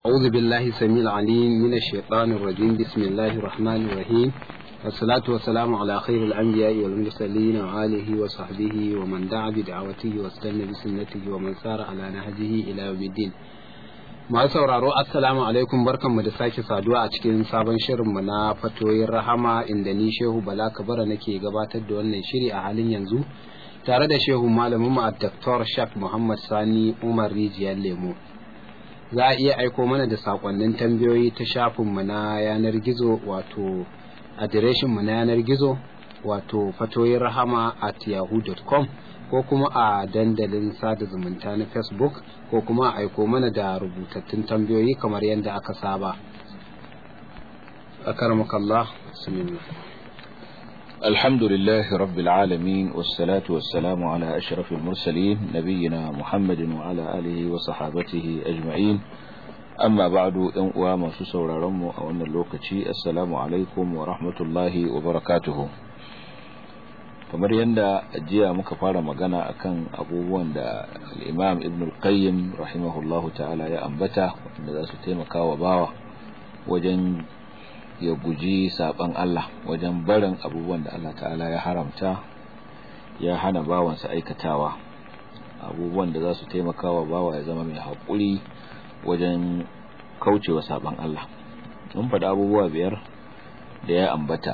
أعوذ بالله السميع العليم من الشيطان الرجيم بسم الله الرحمن الرحيم والصلاة والسلام على خير الأنبياء والمرسلين وآله وصحبه ومن دعا بدعوته واستنى بسنته ومن سار على نهجه إلى يوم الدين masu sauraro assalamu alaikum barkanmu da sake saduwa a cikin sabon shirinmu na fatoyin rahama inda ni shehu bala kabara nake gabatar da wannan shiri a halin yanzu tare da shehu malamin mu a Dr. Shak Muhammad Sani Umar Rijiyar Lemo za a iya aiko mana da sakonnin tambayoyi ta shafinmu na yanar gizo wato adireshinmu na yanar gizo wato fatoyin rahama at yahoo.com ko kuma a dandalin sada zumunta na facebook ko kuma a aiko mana da rubutattun tambayoyi kamar yadda aka saba akarmakallah bismillah الحمد لله رب العالمين والصلاة والسلام على أشرف المرسلين نبينا محمد وعلى آله وصحابته أجمعين أما بعد أنقوى ما سسور رمو أو أن اللوكتي السلام عليكم ورحمة الله وبركاته kamar yadda jiya muka fara magana akan abubuwan da al'imam ibn al-qayyim rahimahullahu ta'ala ya ambata wanda za su taimaka wa bawa wajen ya guji saban Allah wajen barin abubuwan da Allah ta'ala ya haramta ya hana bawansa aikatawa abubuwan da za su taimaka wa bawa ya zama mai haƙuri wajen kaucewa saban Allah mun faɗi abubuwa biyar da ya ambata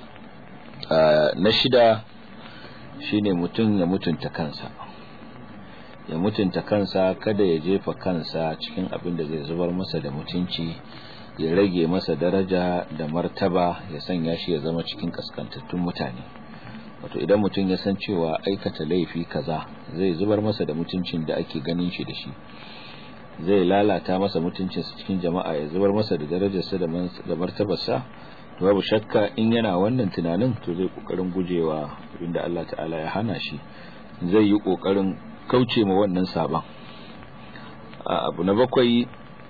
na shida shine mutum ya mutunta kansa ya mutunta kansa kada ya jefa kansa cikin abin da zai zubar masa da mutunci ya rage masa daraja da martaba ya sanya shi ya zama cikin kaskantattun mutane wato idan mutum ya san cewa aikata laifi kaza zai zubar masa da mutuncin da ake ganin shi da shi zai lalata masa mutuncinsa cikin jama'a ya zubar masa da darajarsa da martabarsa to babu shakka in yana wannan tunanin to zai kokarin gujewa abinda Allah ta'ala ya hana shi zai yi kokarin kauce ma wannan saban abu na bakwai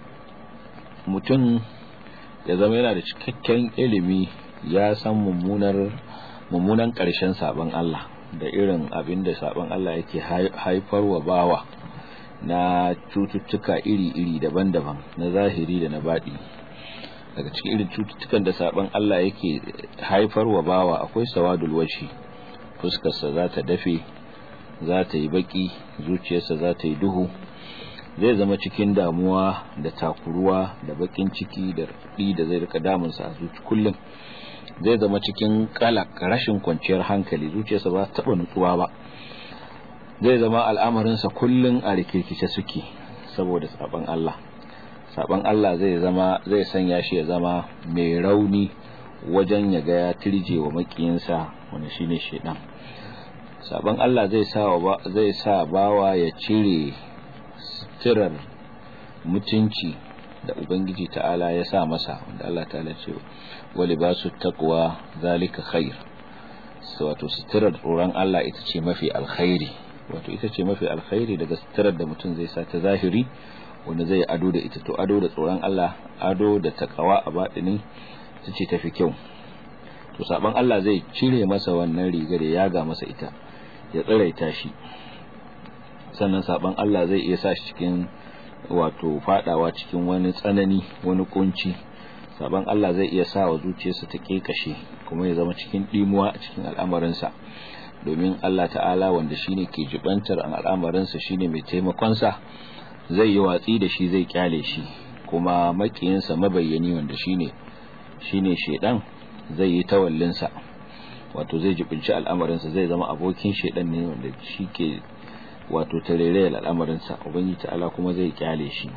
mutum ya zama yana da cikakken ilimi ya san mummunar mummunan ƙarshen saban Allah da irin abin da saban Allah yake haifarwa bawa na cututtuka iri-iri daban-daban na zahiri da na baɗi daga cikin irin cututtukan da saban Allah yake haifarwa bawa akwai sawadul washi fuskarsa za ta dafe za ta yi baki zuciyarsa za ta yi duhu zai zama cikin damuwa da takuruwa da bakin ciki da raɗi da zai rika damunsa a zuci kullum zai zama cikin kalak rashin kwanciyar hankali zuciyarsa ba ta taɓa nutsuwa ba zai zama al'amarinsa kullum a rikirkice suke saboda saban Allah saban Allah zai zama zai sanya shi ya zama mai rauni wajen ya ga ya tirje wa makiyinsa wanda shine shedan saban Allah zai sa zai sa bawa ya cire suturar mutunci da ubangiji ta'ala ya sa masa wanda Allah ta'ala ce wa libasu taqwa zalika khair wato suturar tsoron Allah ita ce mafi alkhairi wato ita ce mafi alkhairi daga suturar da mutum zai sa ta zahiri wanda zai ado da ita to ado da tsoron Allah ado da takawa a baɗini ita ce tafi kyau to saban Allah zai cire masa wannan riga da yaga masa ita ya tsiraita shi sannan saban Allah zai iya sa shi cikin wato fadawa cikin wani tsanani wani kunci saban Allah zai iya sa wa zuciyarsa ta kekashe kuma ya zama cikin dimuwa a cikin al'amarinsa domin Allah ta'ala wanda shine ke jibantar al'amarinsa shine mai taimakon sa zai yi watsi da shi zai kyale shi kuma makiyinsa mabayyani wanda shine shine shedan zai yi tawallinsa wato zai jibinci al'amarinsa zai zama abokin shedan ne wanda shi ke wato tarere al'amarinsa ubangiji ta'ala kuma zai kyale shi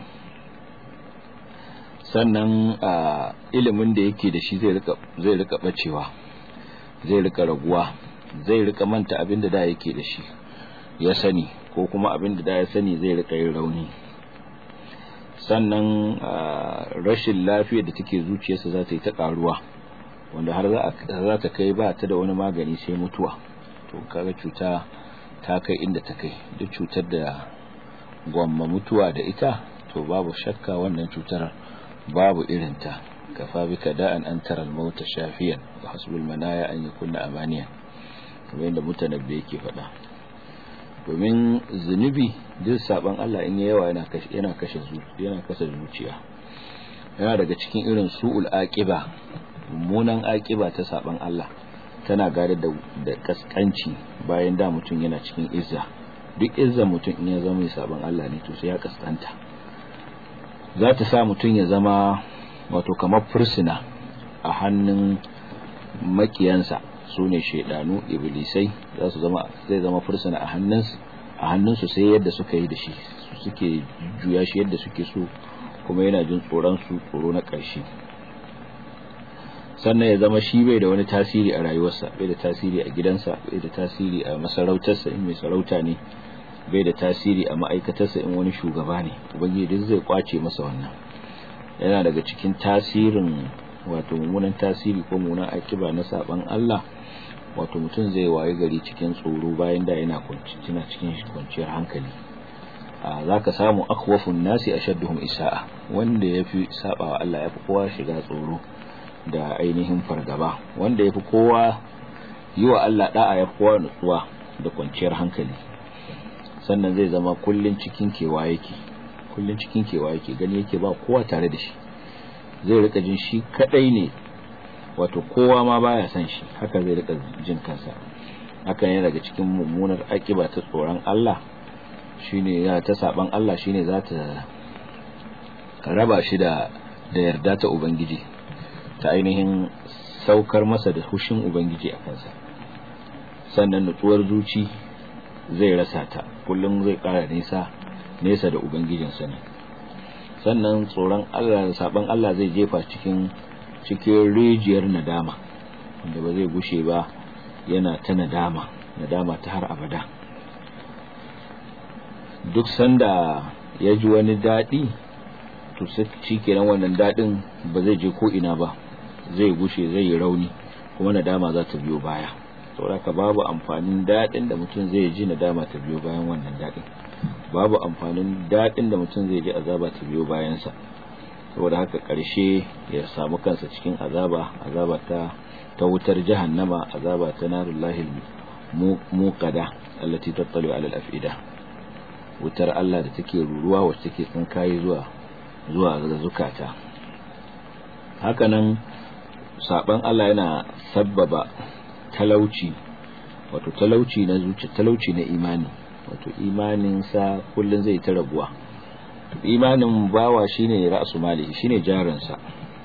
sannan ilimin da yake da shi zai rika zai rika bacewa zai rika raguwa zai rika manta abin da da yake da shi ya sani ko kuma abin da da ya sani zai rika yin rauni sannan rashin lafiyar da take zuciyarsa za ta yi ta karuwa wanda har za ta kai ba ta da wani magani sai mutuwa to kaga cuta ta kai inda ta kai duk cutar da gwamma mutuwa da ita to babu shakka wannan cutar babu irinta kafa bika da'an an tara al-mauta shafiyan wa hasbul manaya an yakunna amaniyan kamar yadda mutanabbi yake faɗa domin zunubi duk saban Allah in yawa yana kashe yana kashe yana kashe zuciya yana daga cikin irin su'ul aqiba mummunan aqiba ta saban Allah tana gare da da kaskanci bayan da mutum yana cikin izza duk izza mutum in ya zama mai saban Allah ne to sai ya kaskanta za ta sa mutum ya zama wato kamar fursuna a hannun makiyansa su ne shaidanu iblisai za su zama zai zama fursuna a hannunsu a hannunsu sai yadda suka yi da shi suke juya shi yadda suke so kuma yana jin tsoron su tsoro na ƙarshe sannan ya zama shi bai da wani tasiri a rayuwarsa bai da tasiri a gidansa bai da tasiri a masarautarsa in mai sarauta ne bai da tasiri a ma'aikatarsa in wani shugaba ne ubangiji duk zai kwace masa wannan yana daga cikin tasirin wato mummunan tasiri ko mummunan akiba na saban Allah wato mutum zai waye gari cikin tsoro bayan da yana tana cikin kwanciyar hankali za ka samu akhwafun nasi ashadduhum isa'a wanda yafi sabawa Allah yafi kowa shiga tsoro da ainihin fargaba wanda yafi kowa yi wa Allah da'a yafi kowa nutsuwa da kwanciyar hankali sannan zai zama kullun cikin kewa yake kullun cikin kewa yake gani yake ba kowa tare da shi zai rika jin shi kadai ne wato kowa ma baya san shi haka zai rika jin kansa hakan yana daga cikin mummunar akiba ta tsoron Allah shine ya ta saban Allah shine za ta raba shi da da yarda ta ubangiji ta ainihin saukar masa da hushin ubangiji a kansa sannan nutsuwar zuci zai rasa ta kullum zai kara nisa nesa da ubangijinsa ne sannan tsoron Allah da saban Allah zai jefa cikin cikin rijiyar nadama wanda ba zai gushe ba yana ta nadama nadama ta har abada duk sanda ya ji wani daɗi to shi kenan wannan daɗin ba zai je ko ina ba zai gushe zai yi rauni kuma nadama za ta biyo baya saboda babu amfanin daɗin da mutum zai ji nadama ta biyo bayan wannan daɗin babu amfanin daɗin da mutum zai ji azaba ta biyo bayansa saboda haka ƙarshe ya samu kansa cikin azaba azaba ta ta wutar jahannama azaba ta narullahi muqada allati tattalu ala al-afida wutar Allah da take ruruwa wacce take tsinkaye zuwa zuwa ga zukata hakanan saban Allah yana sabbaba talauci wato talauci na zuciya talauci na imani wato imanin sa kullun zai ta rabuwa imanin bawa shine ra'su mali shine jarin sa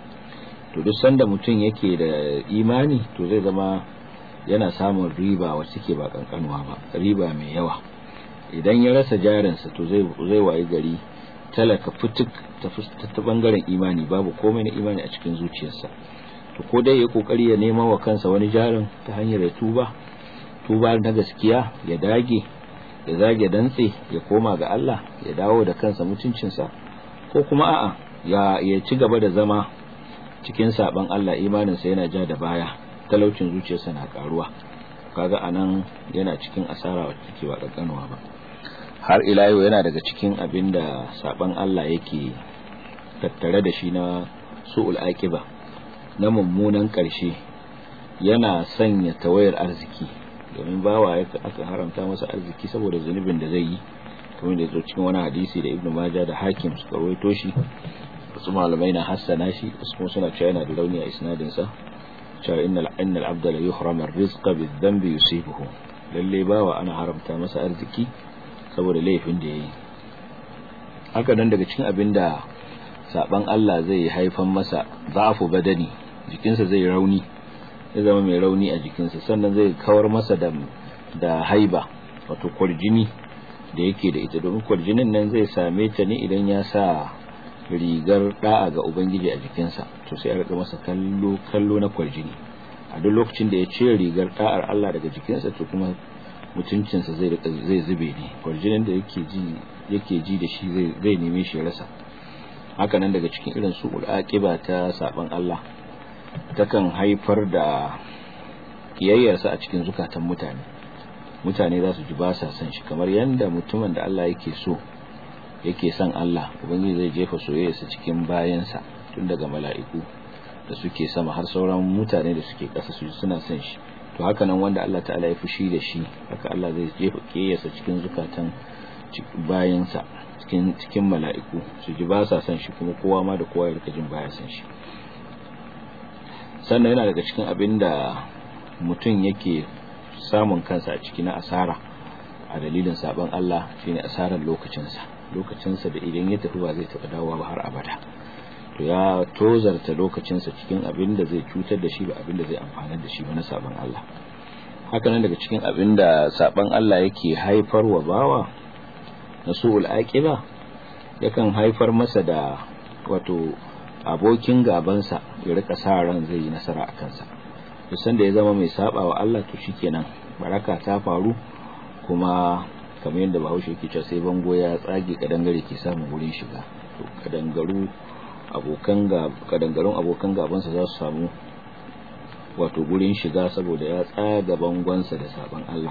to duk sanda mutum yake da imani to zai zama yana samun riba wacce take ba kankanuwa ba riba mai yawa idan ya rasa jarinsa to zai zai wayi gari talaka fituk ta bangaren imani babu komai na imani a cikin zuciyarsa to ko dai ya kokari ya nema wa kansa wani jarin ta hanyar ya tuba tuba na gaskiya ya dage ya zage dantse ya koma ga Allah ya dawo da kansa mutuncinsa ko kuma a'a ya ya ci gaba da zama cikin saban Allah imaninsa yana ja da baya talaucin zuciyarsa na karuwa kaga anan yana cikin asara wacce take ba kankanuwa ba har ila yau yana daga cikin abin da saban Allah yake tattare da shi na su'ul aqiba na mummunan ƙarshe yana sanya tawayar arziki domin bawa aka haramta masa arziki saboda zunubin da zai yi kamar da zo cikin wani hadisi da ibnu majah da hakim suka rawaito shi wasu malamai na hassana shi wasu kuma suna cewa yana da rauni a isnadin sa cewa innal innal abda la yuhrama ar-rizqa bidhanbi yusibuhu lalle bawa ana haramta masa arziki saboda laifin da yayi haka nan daga cikin abin da saban Allah zai haifan masa za'afu badani jikinsa zai rauni ya zama mai rauni a jikinsa sannan zai kawar masa da da haiba wato kwarjini da yake da ita domin kwarjinin nan zai same ta ne idan ya sa rigar da'a ga ubangiji a jikinsa to sai a rika masa kallo kallo na kwarjini a duk lokacin da ya ce rigar da'ar Allah daga jikinsa to kuma mutuncinsa zai zai zube ne kwarjinin da yake ji yake ji da shi zai zai neme shi rasa haka nan daga cikin irin su aqiba ta saban Allah takan haifar da kiyayyarsa a cikin zukatan mutane mutane za su ji ba sa son shi kamar yanda mutumin da Allah yake so yake son Allah ubangiji zai jefa soyayyarsa cikin bayansa tun daga mala'iku da suke sama har sauran mutane da suke ƙasa su suna son shi to haka nan wanda Allah ta'ala ya fushi da shi haka Allah zai jefa kiyayyarsa cikin zukatan bayansa cikin cikin mala'iku su ji ba sa son shi kuma kowa ma da kowa ya rika jin baya son shi sannan yana daga cikin abin da mutum yake samun kansa a ciki na asara a dalilin sabon Allah shine asarar lokacinsa lokacinsa da idan ya tafi ba zai taɓa dawowa ba har abada to ya tozarta lokacinsa cikin abin da zai cutar da shi ba abin da zai amfana da shi ba na sabon Allah haka nan daga cikin abin da sabon Allah yake haifar wa bawa na su'ul aqiba yakan haifar masa da wato abokin gabansa ya rika sa ran zai yi nasara a kansa duk sanda ya zama mai saba wa Allah to shikenan baraka ta faru kuma kamar yadda Bahaushe yake cewa sai bango ya tsage kadangare ke samun wurin shiga to kadangaru abokan ga kadangarun abokan gabansa za su samu wato gurin shiga saboda ya tsaga bangonsa da saban Allah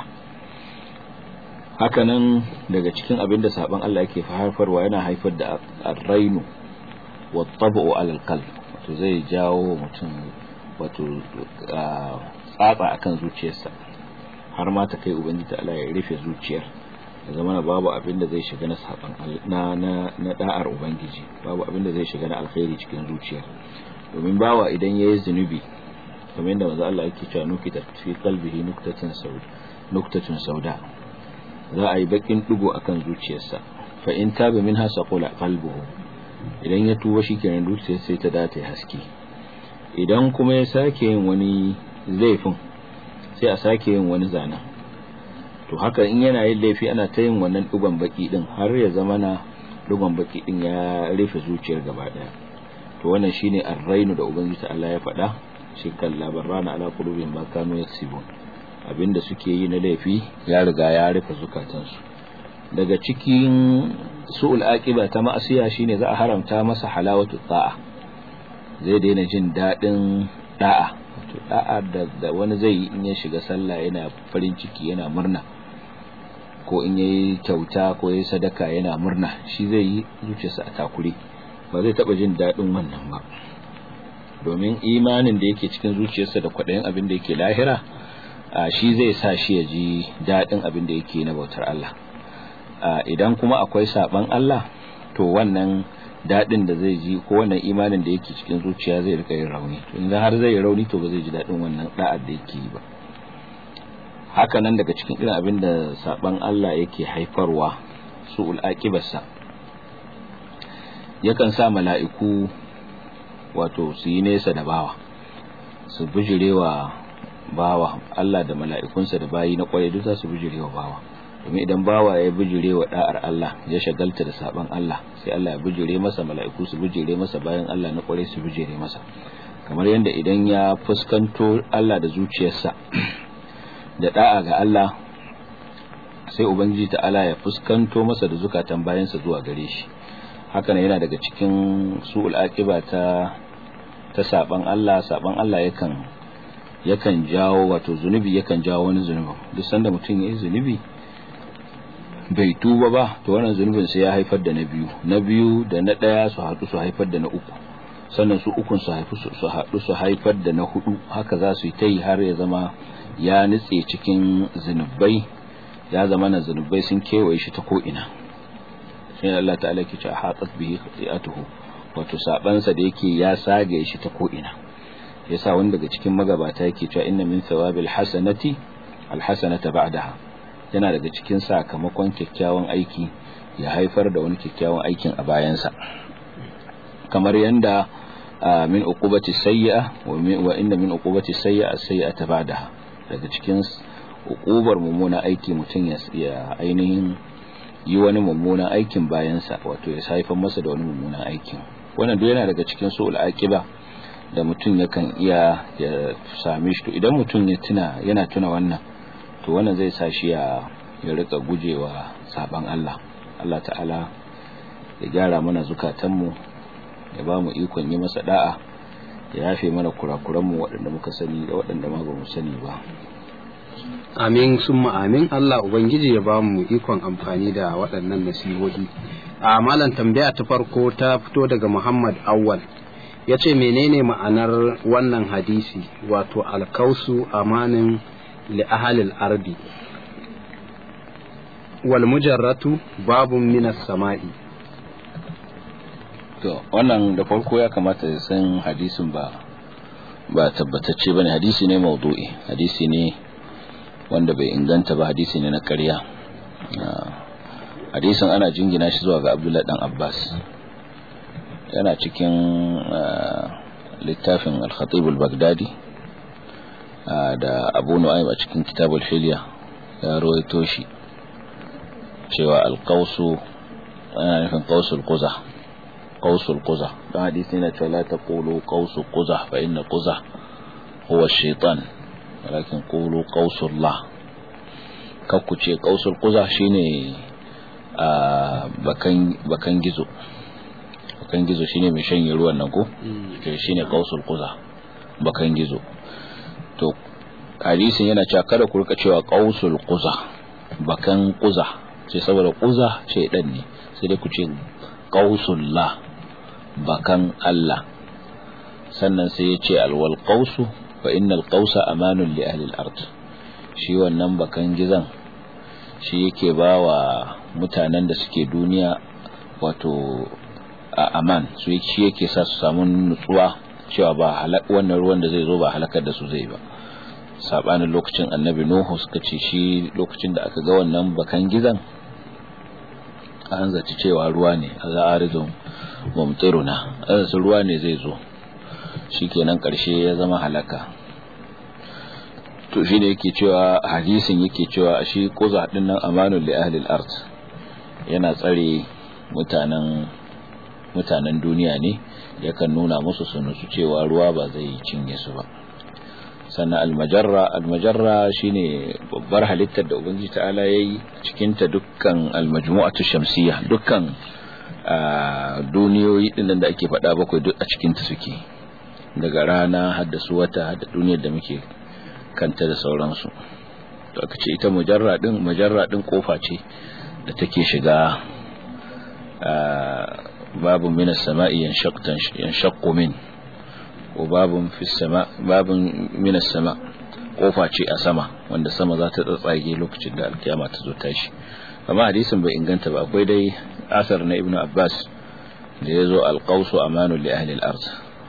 hakanan daga cikin abin da saban Allah yake haifarwa yana haifar da arrainu wa tabu alal qalb wato zai jawo mutum wato tsatsa akan zuciyarsa har ma ta kai ubangiji Allah ya rufe zuciyar ya zama babu abin da zai shiga na saban na na na da'ar ubangiji babu abin da zai shiga na alkhairi cikin zuciyar domin bawa idan yayi zunubi kamar yadda manzo Allah yake cewa nukita fi qalbihi nuktatan sauda nuktatun sauda za a yi bakin dugo akan zuciyarsa fa in taba minha saqula qalbuhu idan ya tuba shikenan zuciyar sai ta dace haske idan kuma ya sake yin wani laifin sai a sake yin wani zanen to haka in yana yin laifi ana ta yin wannan dugon baki din har ya zama na dugon baki din ya rufe zuciyar gaba daya to wannan shine arrainu da ubangiji Allah ya faɗa shi kan labarana ala qulubin ma kanu yaksibun abinda suke yi na laifi ya riga ya rufe zukatansu daga cikin su'ul aqiba ta ma'asiya shine za a haramta masa halawatu ta'a zai daina jin dadin da'a to da'a da wani zai yi in ya shiga sallah yana farin ciki yana murna ko in yayi kyauta ko yayi sadaka yana murna shi zai yi zuciyarsa a takure ba zai taba jin dadin wannan ba domin imanin da yake cikin zuciyarsa da kwaɗayin abin da yake lahira shi zai sa shi ya ji daɗin abin da yake na bautar Allah idan kuma akwai saɓan Allah to wannan daɗin da zai ji ko wannan imanin da yake cikin zuciya zai rika yin rauni idan har zai yi rauni to ba zai ji daɗin wannan da'ar da yake yi ba haka nan daga cikin irin abin da saɓan Allah yake haifarwa su'ul aqibarsa yakan sa mala'iku wato su yi nesa da bawa su bijirewa bawa Allah da mala'ikunsa da bayi na kwarai duk za su bijirewa bawa domin idan bawa ya bijirewa da'ar Allah ya shagalta da saban Allah sai Allah ya bijire masa mala'iku su bijire masa bayan Allah na kwarai su bijire masa kamar yadda idan ya fuskanto Allah da zuciyarsa da da'a ga Allah sai ubangiji ta'ala ya fuskanto masa da zukatan bayansa zuwa gare shi hakan yana daga cikin su'ul aqiba ta ta saban Allah saban Allah yakan yakan jawo wato zunubi yakan jawo wani zunubi duk sanda mutum yayi zunubi bai tuba ba to wannan zunubin sai ya haifar da na biyu na biyu da na daya su haɗu su haifar da na uku sannan su ukun su haifu su haɗu su haifar da na hudu haka za su yi ta yi har ya zama ya nitse cikin zunubai ya zama na zunubai sun kewaye shi ta ko ina sai Allah ta'ala ke ce hatat bihi khati'atuhu wato sabansa da yake ya sage shi ta ko ina yasa wani daga cikin magabata yake cewa inna min thawabil hasanati alhasanata ba'daha yana daga cikin sakamakon kyakkyawan aiki ya haifar da wani kyakkyawan aikin a bayansa kamar yanda min uqubati sayyi'a wa inna min uqubati sayyi'a sayyi'ata ba'daha daga cikin uqubar mummuna aiki mutum ya ainihin yi wani mummunan aikin bayansa wato ya haifar masa da wani mummunan aikin wannan duk yana daga cikin su'ul aqiba da mutum yakan iya ya same shi to idan mutum ya tuna yana tuna wannan to wannan zai sa shi ya ya rika gujewa saban Allah Allah ta'ala ya gyara mana zukatanmu ya ba mu ikon yi masa da'a ya yafe mana kurakuranmu waɗanda muka sani da waɗanda ma ba mu sani ba amin summa amin Allah ubangiji ya ba mu ikon amfani da waɗannan nasihohi a malam tambaya ta farko ta fito daga Muhammad Awwal ya ce menene ma'anar wannan hadisi wato alkausu amanin li ahalil ardi wal mujarratu babun minas sama'i to wannan da farko ya kamata ya san hadisin ba ba tabbatacce bane hadisi ne maudu'i hadisi ne wanda bai inganta ba hadisi ne na ƙarya hadisin ana jingina shi zuwa ga Abdullah dan Abbas yana cikin littafin Al-Khatib al-Baghdadi da Abu Nu'aym a cikin Kitab al-Hilya ya rawaito shi cewa al-qawsu ana nufin qawsul quzah qawsul quzah dan hadisi ne cewa la taqulu qawsu quzah fa inna quzah huwa ash-shaytan walakin qulu qawsullah kakku ce qawsul quzah shine bakan bakan gizo bakan gizo shine mai shanye ruwan nan ko shine qawsul quzah bakan gizo to hadisin yana cewa kada ku rika cewa qausul quza bakan quza sai saboda quza shaydan ne sai dai ku ce qausullah bakan Allah sannan sai ya ce alwal qausu fa innal qausa amanun li ahli al-ard shi wannan bakan gizan shi yake bawa mutanen da suke duniya wato a aman su shi yake sa su samu nutsuwa cewa ba wannan ruwan da zai zo ba halakar da su zai ba sabanin lokacin annabi nuhu suka ce shi lokacin da aka ga wannan bakan gizan an zaci cewa ruwa ne a za'arizun mumtiruna azasa ruwa ne zai zo shikenan karshe ya zama halaka to shi ne yake cewa hadisin yake cewa shi kuza din nan amanul li ahli al-ard yana tsare mutanen mutanen duniya ne yakan nuna musu su nutsu cewa ruwa ba zai cinye su ba sannan almajarra almajarra shine babbar halittar da ubangiji ta'ala yayi cikin ta dukkan almajmu'atu shamsiyya dukkan duniyoyi din da ake faɗa bakwai duk a cikin ta suke daga rana har da su wata har da duniyar da muke kanta da sauransu to aka ce ita mujarra din mujarra din kofa ce da take shiga babun minas sama'i yanshaqqu min ko babun fis sama babun minas sama kofa ce a sama wanda sama za ta tsatsage lokacin da alkiyama ta zo tashi amma hadisin bai inganta ba akwai dai asar na ibnu abbas da ya zo alqausu amanu li ahli al-ard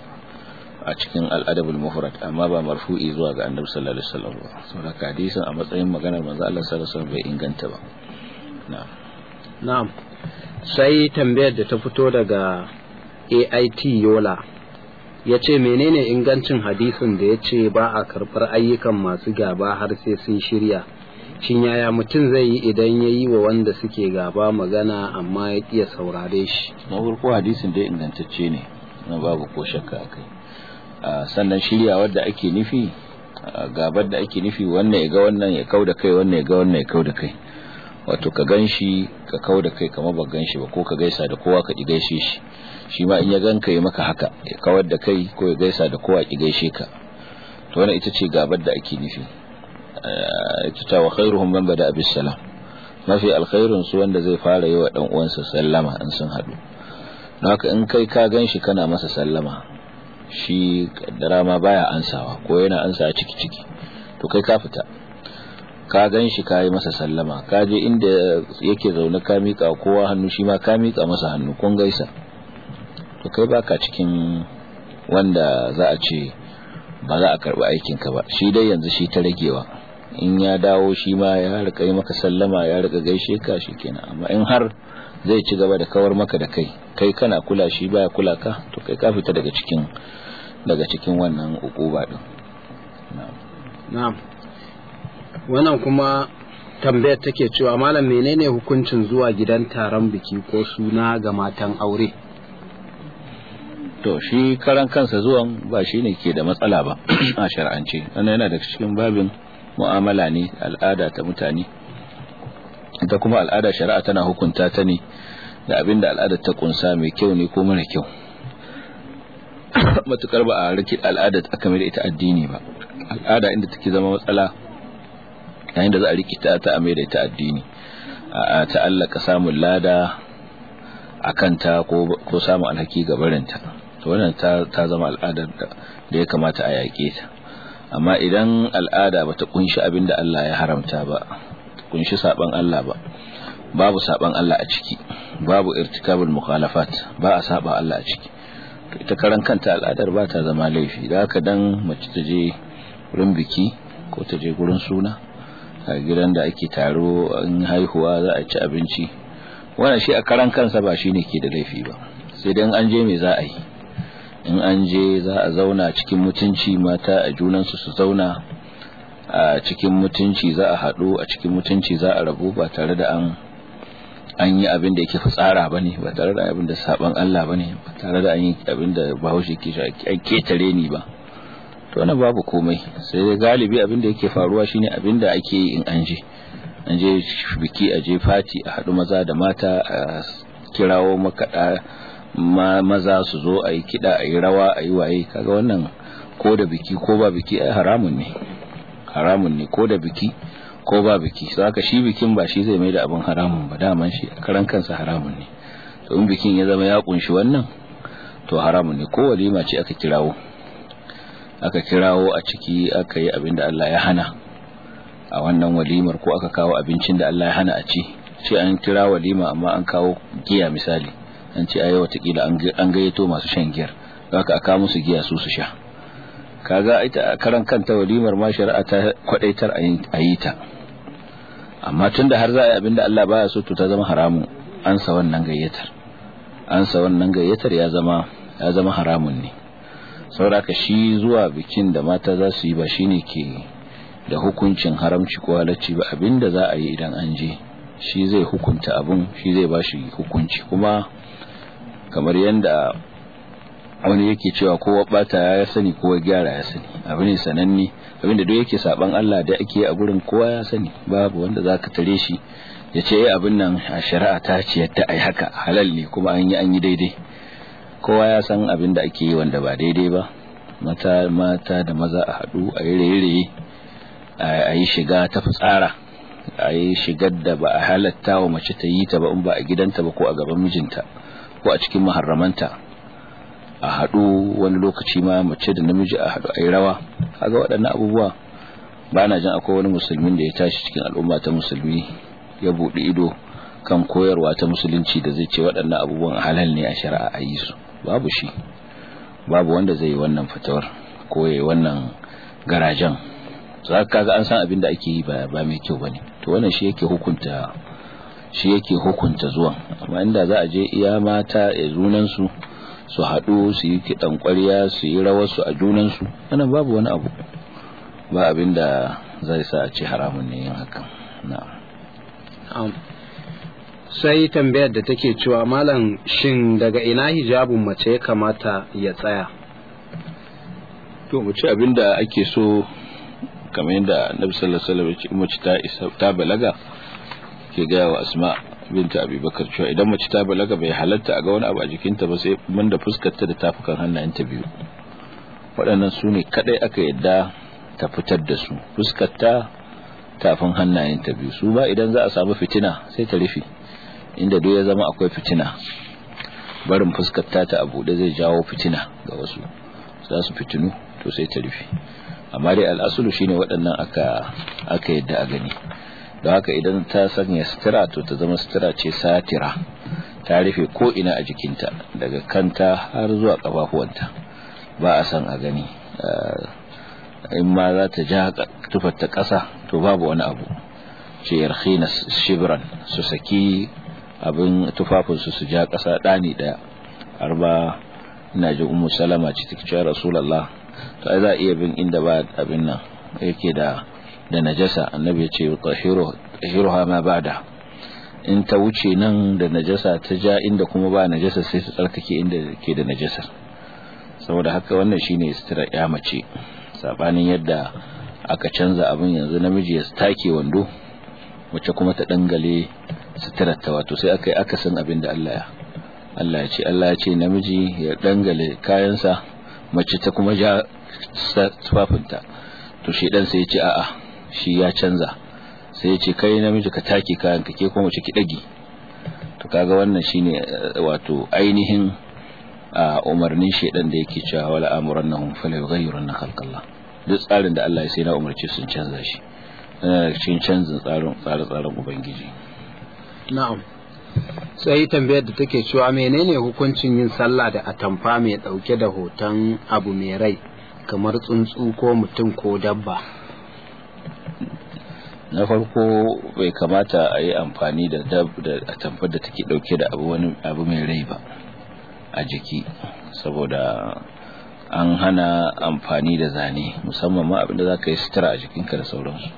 a cikin al-adab al-mufrad amma ba marfu'i zuwa ga annabi sallallahu alaihi wasallam ba saboda hadisin a matsayin maganar manzo Allah sallallahu alaihi wasallam bai inganta ba na'am na'am sai tambayar da ta fito daga AIT Yola ya ce menene ingancin hadisin da ya ce ba a karɓar ayyukan masu gaba har sai sun shirya shin yaya mutum zai yi idan ya yi wa wanda suke gaba magana amma ya ƙiya saurare shi na farko hadisin dai ingantacce ne na babu ko shakka a kai sannan shirya wadda ake nufi gabar da ake nufi wannan ya ga wannan ya kau da kai wannan ya ga wannan ya kau da kai wato ka gan shi ka kau da kai kamar ba gan shi ba ko ka gaisa da kowa ka ƙi gaishe shi shi ma in ya ganka ya maka haka ya kawar da kai ko ya gaisa da kowa ki gaishe ka to wannan ita ce gabar da ake nufi ita ta wa khairuhum man bada bis salam mafi alkhairun su wanda zai fara yi wa dan uwansa sallama in sun hadu don haka in kai ka ganshi kana masa sallama shi kaddara ma baya ansawa ko yana ansa ciki ciki to kai ka fita ka gan shi ka yi masa sallama ka je inda yake zaune ka miƙa kowa hannu shi ma ka miƙa masa hannu kun gaisa to kai baka cikin wanda za a ce ba za a karɓi aikinka ba shi dai yanzu shi ta ragewa in ya dawo shi ma ya rika yi maka sallama ya rika gaishe ka shi kenan amma in har zai ci gaba da kawar maka da kai kai kana kula shi baya kula ka to kai ka fita daga cikin daga cikin wannan ukuba din na'am wannan kuma tambayar take cewa malam menene hukuncin zuwa gidan taron biki ko suna ga matan aure to shi karan kansa zuwan ba shi ne ke da matsala ba a shar'ance wannan yana daga cikin babin mu'amala ne al'ada ta mutane ita kuma al'ada shari'a tana hukunta ta ne da abin da al'adar ta kunsa mai kyau ne ko mara kyau matukar ba a riki al'adar aka mai da ita addini ba al'ada inda take zama matsala yayin da za a rikita ta a mai da ita addini a ta'allaka samun lada a kanta ko samun alhaki ga barinta to wannan ta zama al'adar da ya kamata a yaƙe ta amma idan al'ada bata kunshi abin da Allah ya haramta ba kunshi saban Allah ba babu saban Allah a ciki babu irtikabul mukhalafat ba a saba Allah a ciki to ita karan kanta al'adar ba ta zama laifi da haka dan mace ta je wurin biki ko ta je gurin suna a gidan da ake taro in haihuwa za a ci abinci wannan shi a karan kansa ba shine ke da laifi ba sai dan an je me za a yi in an je za a zauna cikin mutunci mata a junansu su zauna a cikin mutunci za a haɗu a cikin mutunci za a rabu ba tare da an an yi abin da yake fitsara ba ne ba tare da abin da saban Allah ba ne ba tare da an yi abin da bahaushe ke shi an ketare ni ba to wannan babu komai sai dai galibi abin da yake faruwa shine abin da ake yi in an je an je biki a je fati a haɗu maza da mata a kirawo makaɗa maza su zo a yi kiɗa a yi rawa a yi waye kaga wannan ko da biki ko ba biki ai haramun ne haramun ne ko da biki ko ba biki so haka shi bikin ba shi zai mai da abin haramun ba daman shi karan kansa haramun ne to in bikin ya zama ya kunshi wannan to haramun ne ko walima ce aka kirawo aka kirawo a ciki aka yi abin da Allah ya hana a wannan walimar ko aka kawo abincin da Allah ya hana a ci ce an kira walima amma an kawo giya misali an ce ayi watakila an gayyato masu shan giyar haka aka musu giya su su sha kaga ita karan kanta walimar ma shari'a ta kwadaitar a yi ta amma tunda har za a yi abinda Allah baya so to ta zama haramun an sa wannan gayyatar an sa wannan gayyatar ya zama ya zama haramun ne saboda shi zuwa bikin da mata za su yi ba shine ke da hukuncin haramci ko halacci ba abinda za a yi idan an je shi zai hukunta abun shi zai ba shi hukunci kuma kamar yadda wani yake cewa kowa bata ya sani kowa gyara ya sani abu ne sananne abinda duk yake saban Allah da ake a gurin kowa ya sani babu wanda zaka tare shi ya ce yi abin nan a shari'a ta ce yadda ai haka halal ne kuma an yi an yi daidai kowa ya san abin da ake yi wanda ba daidai ba mata mata da maza a haɗu a yi raye-raye a yi shiga ta fitsara a yi shigar da ba a halatta wa mace ta yi ta ba in ba a gidanta ba ko a gaban mijinta ko a cikin maharramanta a haɗu wani lokaci ma mace da namiji a haɗu a yi rawa kaga waɗannan abubuwa ba na jin akwai wani musulmin da ya tashi cikin al'umma ta musulmi ya buɗe ido kan koyarwa ta musulunci da zai ce waɗannan abubuwan halal ne a shari'a a yi su babu shi babu wanda zai yi wannan fitowar ko ya yi wannan garajen za ka ga an san abin da ake yi ba mai kyau bane to wannan shi yake hukunta shi yake hukunta zuwan amma inda za a je iya mata ya junansu su haɗu su yi kiɗan ƙwarya su yi rawarsu a junansu wannan babu wani abu ba abin da zai sa a ce haramun ne yin hakan na'am sai tambayar da take cewa malam shin daga ina hijabun mace ya kamata ya tsaya to mu ci abin da ake so kamar yadda annabi sallallahu alaihi wasallam mace ta isa ta balaga ke ga wa asma binta abubakar cewa idan mace ta balaga bai halatta a ga wani abu a jikinta ba sai mun da fuskarta da tafukan hannayenta biyu waɗannan su ne kadai aka yadda ta fitar da su fuskarta tafin hannayenta biyu su ba idan za a samu fitina sai ta rufe inda duk ya zama akwai fitina barin fuskarta ta a buɗe zai jawo fitina ga wasu za su fitinu to sai ta rufe amma dai al'asulu shine waɗannan aka aka yadda a gani don haka idan ta sanya sutura to ta zama sutura ce satira ta rufe ko ina a jikinta daga kanta har zuwa kafafuwanta ba a san a gani in ma za ta ja tufar ta ƙasa to babu wani abu ce yarkhina shibran su saki abin tufafinsu su ja ƙasa ɗani ɗaya har ba ina jin ummu salama ce take cewa rasulullah to ai za iya bin inda ba abin nan yake da da najasa annabi ya ce tahiru tahiruha ma bada in ta wuce nan da najasa ta ja inda kuma ba najasa sai ta tsarkake inda ke da najasar saboda haka wannan shine sutura ya mace sabanin yadda aka canza abin yanzu namiji ya take wando wacce kuma ta dangale suturar ta wato sai aka yi akasin abin da Allah ya Allah ya ce Allah ya ce namiji ya dangale kayansa mace ta kuma ja tufafinta to shi dan sai ya ce a'a shi ya canza sai ya ce kai namiji ka take kayan ka ke kuma mace ki dage to kaga wannan shine wato ainihin a umarnin shedan da yake cewa wala amurannahum fala yughayyirunna khalqallah duk tsarin da Allah ya sai na umarci sun canza shi cikin canzin tsarin tsare-tsaren ubangiji na'am sai tambayar da take cewa menene hukuncin yin sallah da atamfa mai dauke da hoton abu mai rai kamar tsuntsu ko mutum ko dabba na farko bai kamata a yi amfani da atamfar da take dauke da abu wani abu mai rai ba a jiki saboda an hana amfani da zane musamman ma abinda za ka yi sutura a jikinka da sauransu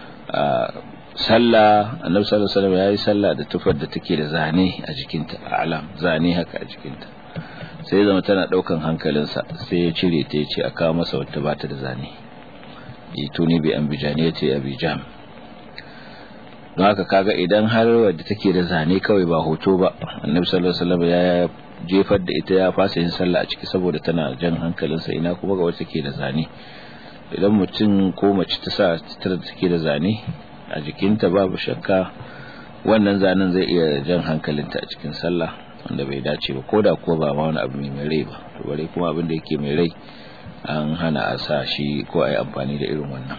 sallah annabi sallallahu alaihi wasallam yayi sallah da tufar da take da zane a jikinta alam zane haka a jikinta sai zama tana daukan hankalinsa sai ya cire ta yace a kawo masa wata bata da zane ituni bi ambijani yace abijam don haka kaga idan har wadda take da zane kawai ba hoto ba annabi sallallahu alaihi wasallam ya jefar da ita ya fasa yin sallah a ciki saboda tana jan hankalinsa ina kuma ga wacce take da zane idan mutum ko mace ta sa ta take da zane a jikinta babu shakka wannan zanen zai iya jan hankalinta a cikin sallah wanda bai dace ba koda kuwa ba ma wani abu mai rai ba to bare kuma abin da yake mai rai an hana a sa shi ko a yi amfani da irin wannan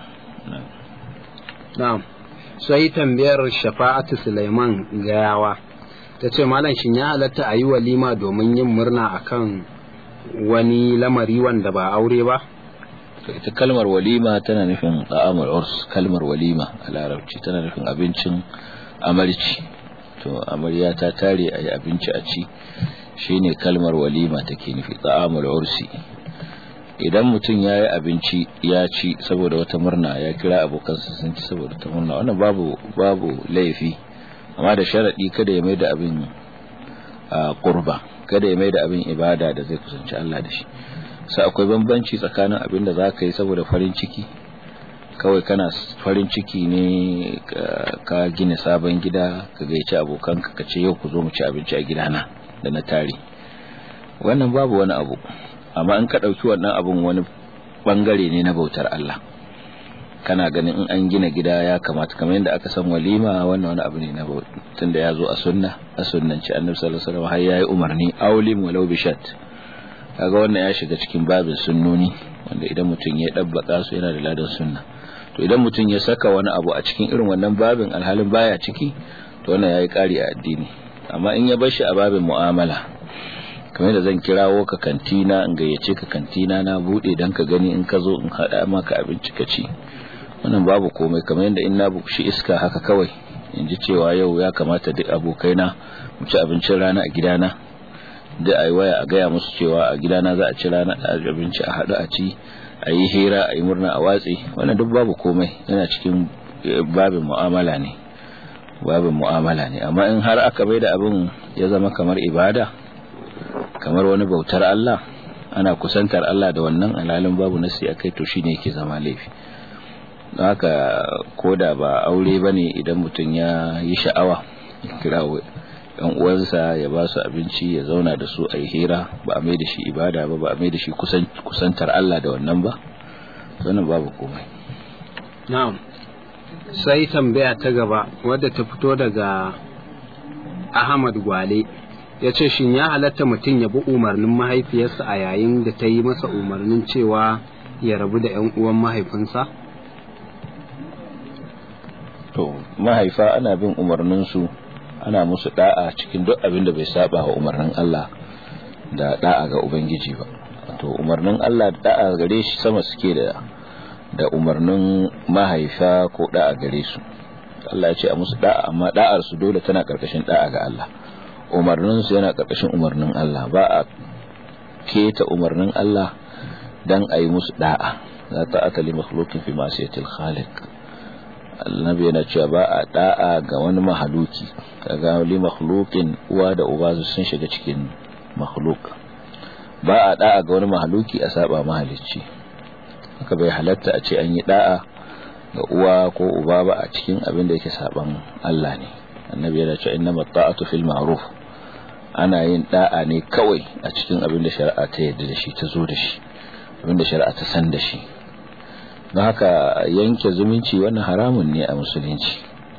na'am sai tambayar shafa'atu Sulaiman gayawa ta ce malam shin ya halatta a yi walima domin yin murna akan wani lamari wanda ba aure ba ita kalmar walima tana nufin ta'amul urs kalmar walima a larabci tana nufin abincin amarci to amarya ta tare a yi abinci a ci shine kalmar walima take nufi ta'amul ursi idan mutum ya yi abinci ya ci saboda wata murna ya kira abokansa sun ci saboda ta murna wannan babu babu laifi amma da sharaɗi kada ya mai da abin qurba kada ya mai da abin ibada da zai kusanci Allah da shi sai akwai bambanci tsakanin abin da zaka yi saboda farin ciki kawai kana farin ciki ne ka gina sabon gida ka gaici abokanka ka ce yau ku zo mu ci abinci a gidana da na tare wannan babu wani abu amma in ka ɗauki wannan abun wani bangare ne na bautar Allah kana ganin in an gina gida ya kamata kamar yadda aka san walima wannan wani abu ne na tunda ya zo a sunna a sunnanci annabi sallallahu alaihi wasallam har yayi umarni aulim walau bishat kaga wannan ya shiga cikin babin sunnoni wanda idan mutum ya dabbaka su yana da ladan sunna to idan mutum ya saka wani abu a cikin irin wannan babin alhalin baya ciki to wannan yayi kari a addini amma in ya bar shi a babin mu'amala kamar da zan kirawo ka kantina in gayyace ka kantina na bude dan ka gani in ka zo in hada maka abinci ka ci wannan babu komai kamar yadda in na bukushi iska haka kawai in ji cewa yau ya kamata duk abokaina mu ci abincin rana a gidana da a yi waya a gaya musu cewa a gidana za a ci rana abinci a haɗu a ci a yi hira a yi murna a watsi wannan duk babu komai yana cikin babin mu'amala ne babin mu'amala ne amma in har aka bai da abin ya zama kamar ibada kamar wani bautar Allah ana kusantar Allah da wannan alalin babu nasi akai to shine yake zama laifi don haka koda ba aure bane idan mutum ya yi sha'awa kira yan uwansa ya ba su abinci ya zauna da su a yi hira ba a mai da shi ibada ba ba a mai da shi kusantar Allah da wannan ba wannan babu komai na'am sai tambaya ta gaba wadda ta fito daga Ahmad Gwale ya ce shin ya halatta mutum ya bi umarnin mahaifiyarsa a yayin da ta yi masa umarnin cewa ya rabu da 'yan uwan mahaifinsa? to mahaifa ana bin umarninsu ana musu da'a cikin duk abin da bai saba wa umarnin Allah da da'a ga Ubangiji ba to umarnin Allah da da'a gare shi sama suke da da umarnin mahaifa ko da'a gare su Allah ya ce a musu da'a amma da'ar su dole tana karkashin da'a ga Allah umarnin su yana karkashin umarnin Allah ba a keta umarnin Allah dan a yi musu da'a la ta'ata li makhluqin fi ma'siyatil khaliq annabi yana cewa ba a da'a ga wani mahaluki kaga li makhluqin uwa da uba sun shiga cikin makhluk ba a da'a ga wani mahaluki a saba mahalicci haka bai halatta a ce an yi da'a ga uwa ko uba ba a cikin abin da yake saban Allah ne annabi yana cewa innamat ta'atu fil ma'ruf ana yin da'a ne kawai a cikin abin da shari'a ta yarda da shi ta zo da shi abin da shari'a ta san da shi don haka yanke zumunci wannan haramun ne a musulunci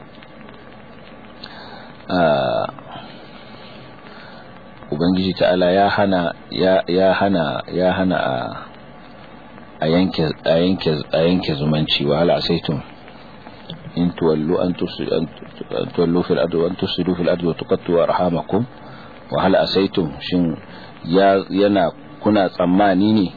ubangiji ta'ala ya hana ya hana ya hana a yanke a yanke a yanke zumunci wa hal asaitum in tuwallu an tuwallu fil ardi wa an tusidu fil ardi wa tuqattu arhamakum wa hal asaitum shin yana kuna tsammani ne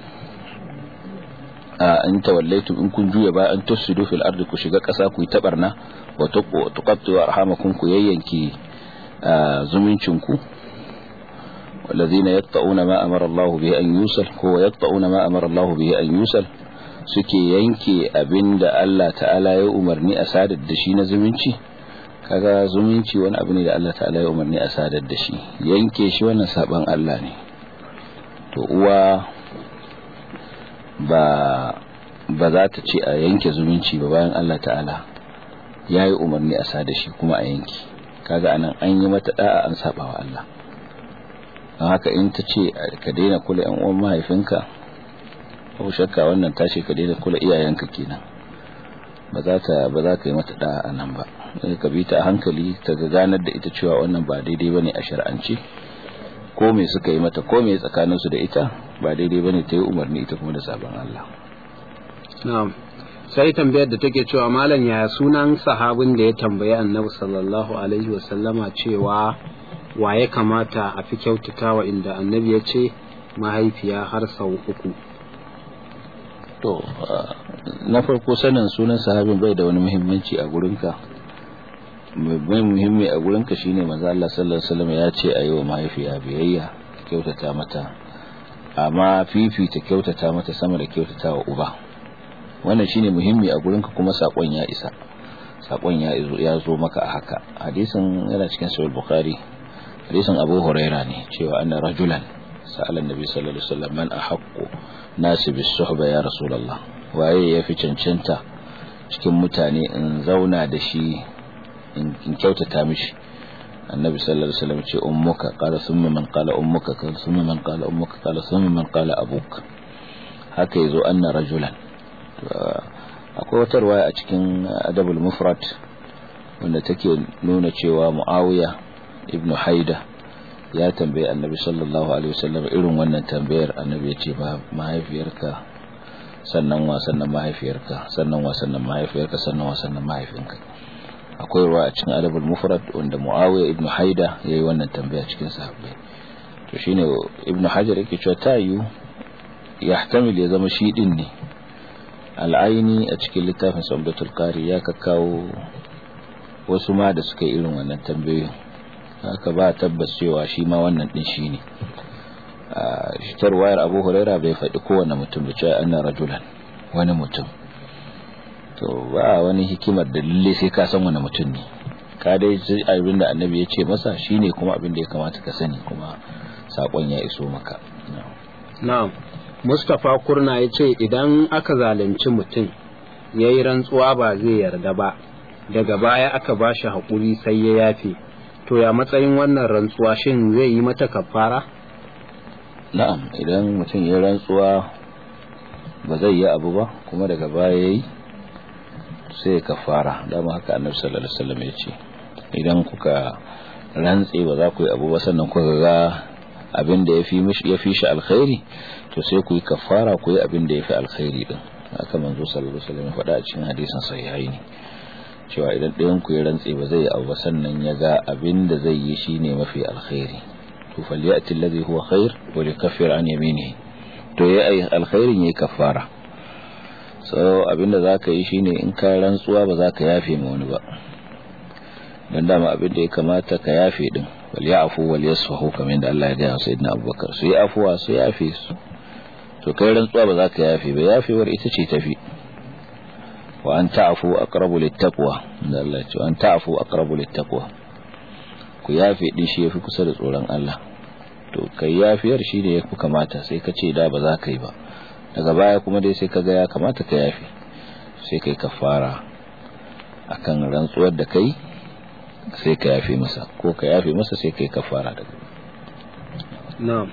in tawallaitum in kun juya ba an tusidu fil ardi ku shiga ƙasa ku yi tabarna wa tuqattu arhamakum ku yayyanki zumuncin ku والذين يقطعون ما أمر الله به أن يوصل هو يقطعون ما أمر الله به أن يوصل suke yanke abin da Allah ta'ala ya umarni a sadar da shi na zumunci kaga zumunci wani abu ne da Allah ta'ala ya umarni a sadar da shi yanke shi wannan saban Allah ne to uwa ba ba za ta ce a yanke zumunci ba bayan Allah ta'ala ya yi umarni a sadar shi kuma a yanke kaga anan an yi mata da'a an saba wa Allah don haka in ta ce ka daina kula yan uwan mahaifinka ko shakka wannan tashi ka daina kula iyayenka kenan ba za ta ba za ka yi mata da'a a nan ba ka bi ta a hankali ta ga ganar da ita cewa wannan ba daidai bane a shar'ance ko me suka yi mata ko me tsakanin su da ita ba daidai bane ta yi umarni ita kuma da sabon Allah na'am sai tambayar da take cewa malam ya sunan sahabin da ya tambayi annabi sallallahu alaihi wasallama cewa wa ya kamata a fi kyautatawa inda annabi ya ce mahaifiya har sau uku to na farko sanin sunan sahabin bai da wani muhimmanci a gurinka mai muhimmi a gurinka shine manzo Allah sallallahu alaihi wasallam ya ce ayi wa mahaifiya biyayya kyautata mata amma fifita kyautata mata sama da kyautata wa uba wannan shine muhimmi a gurinka kuma sakon ya isa sakon ya ya zo maka a haka hadisin yana cikin sahih bukhari hadisin abu huraira ne cewa anna rajulan sa'ala annabi sallallahu alaihi wasallam man ahaqqu nasi bis suhba ya rasulullah waye yafi cancanta cikin mutane in zauna da shi in kyautata mishi annabi sallallahu alaihi wasallam ce ummuka qala thumma man qala ummuka qala thumma man qala ummuka qala thumma man qala abuk haka yazo anna rajulan akwai wata riwaya a cikin adabul mufrad wanda take nuna cewa muawiya ibnu haida ya tambaye annabi sallallahu alaihi wasallam irin wannan tambayar annabi ya ce mahaifiyarka sannan wa sannan mahaifiyarka sannan wa sannan mahaifiyarka sannan wa sannan mahaifinka akwai ruwa a cikin adabul mufrad wanda muawiya ibnu haida yayi wannan tambaya cikin sahabbai to shine ibnu hajar yake cewa tayu yahtamil ya zama shi din ne al'aini a cikin littafin sabbatul qari ya kakkawo wasu ma da suka yi irin wannan tambayoyin haka ba tabbas cewa shi ma wannan din shi ne shitar wayar abu huraira bai faɗi kowane mutum da cewa ana rajulan wani mutum to ba wani hikimar da lalle sai ka san wani mutum ne ka dai abin da annabi ya ce masa shine kuma abin da ya kamata ka sani kuma sakon ya iso maka na'am Mustapha Kurna ya ce idan aka zalunci mutum ya yi rantsuwa ba zai yarda ba daga baya aka ba shi haƙuri sai ya yafe to ya matsayin wannan rantsuwa shin zai yi mata kafara na'am idan mutum ya rantsuwa ba zai yi abu ba kuma daga baya yayi sai ya kafara dama haka annabi sallallahu alaihi wasallam ya ce idan kuka rantse ba za ku yi abu ba sannan kuka ga abin da yafi mishi yafi shi alkhairi to sai ku yi kafara ku yi abin da yafi alkhairi din haka manzo sallallahu alaihi wasallam ya faɗa a cikin hadisin sahihaini ne cewa idan ɗayan ku ya rantse ba zai abu sannan ya ga abin da zai yi shine mafi alkhairi to falyati alladhi huwa khair wa likaffir an yaminihi to ya ai alkhairin yayi kafara so abin da zaka yi shine in ka rantsuwa ba za ka yafe ma wani ba dan dama abin da ya kamata ka yafe din wal ya'fu wal yasfahu kamar da Allah ya ga sayyidina Abubakar su yi afuwa su yafe su to kai rantsuwa ba za ka yafe ba yafewar ita ce tafi wa an ta'fu aqrabu littaqwa da Allah ce an ta'fu aqrabu littaqwa ku yafe din shi yafi kusa da tsoron Allah to kai yafiyar shi ne yafi kamata sai ka ce da ba za ka yi ba daga baya kuma dai sai ka ga ya kamata ka yafe sai kai kafara akan rantsuwar da kai sai ka yafe masa ko ka yafe masa sai kai kafara daga na'am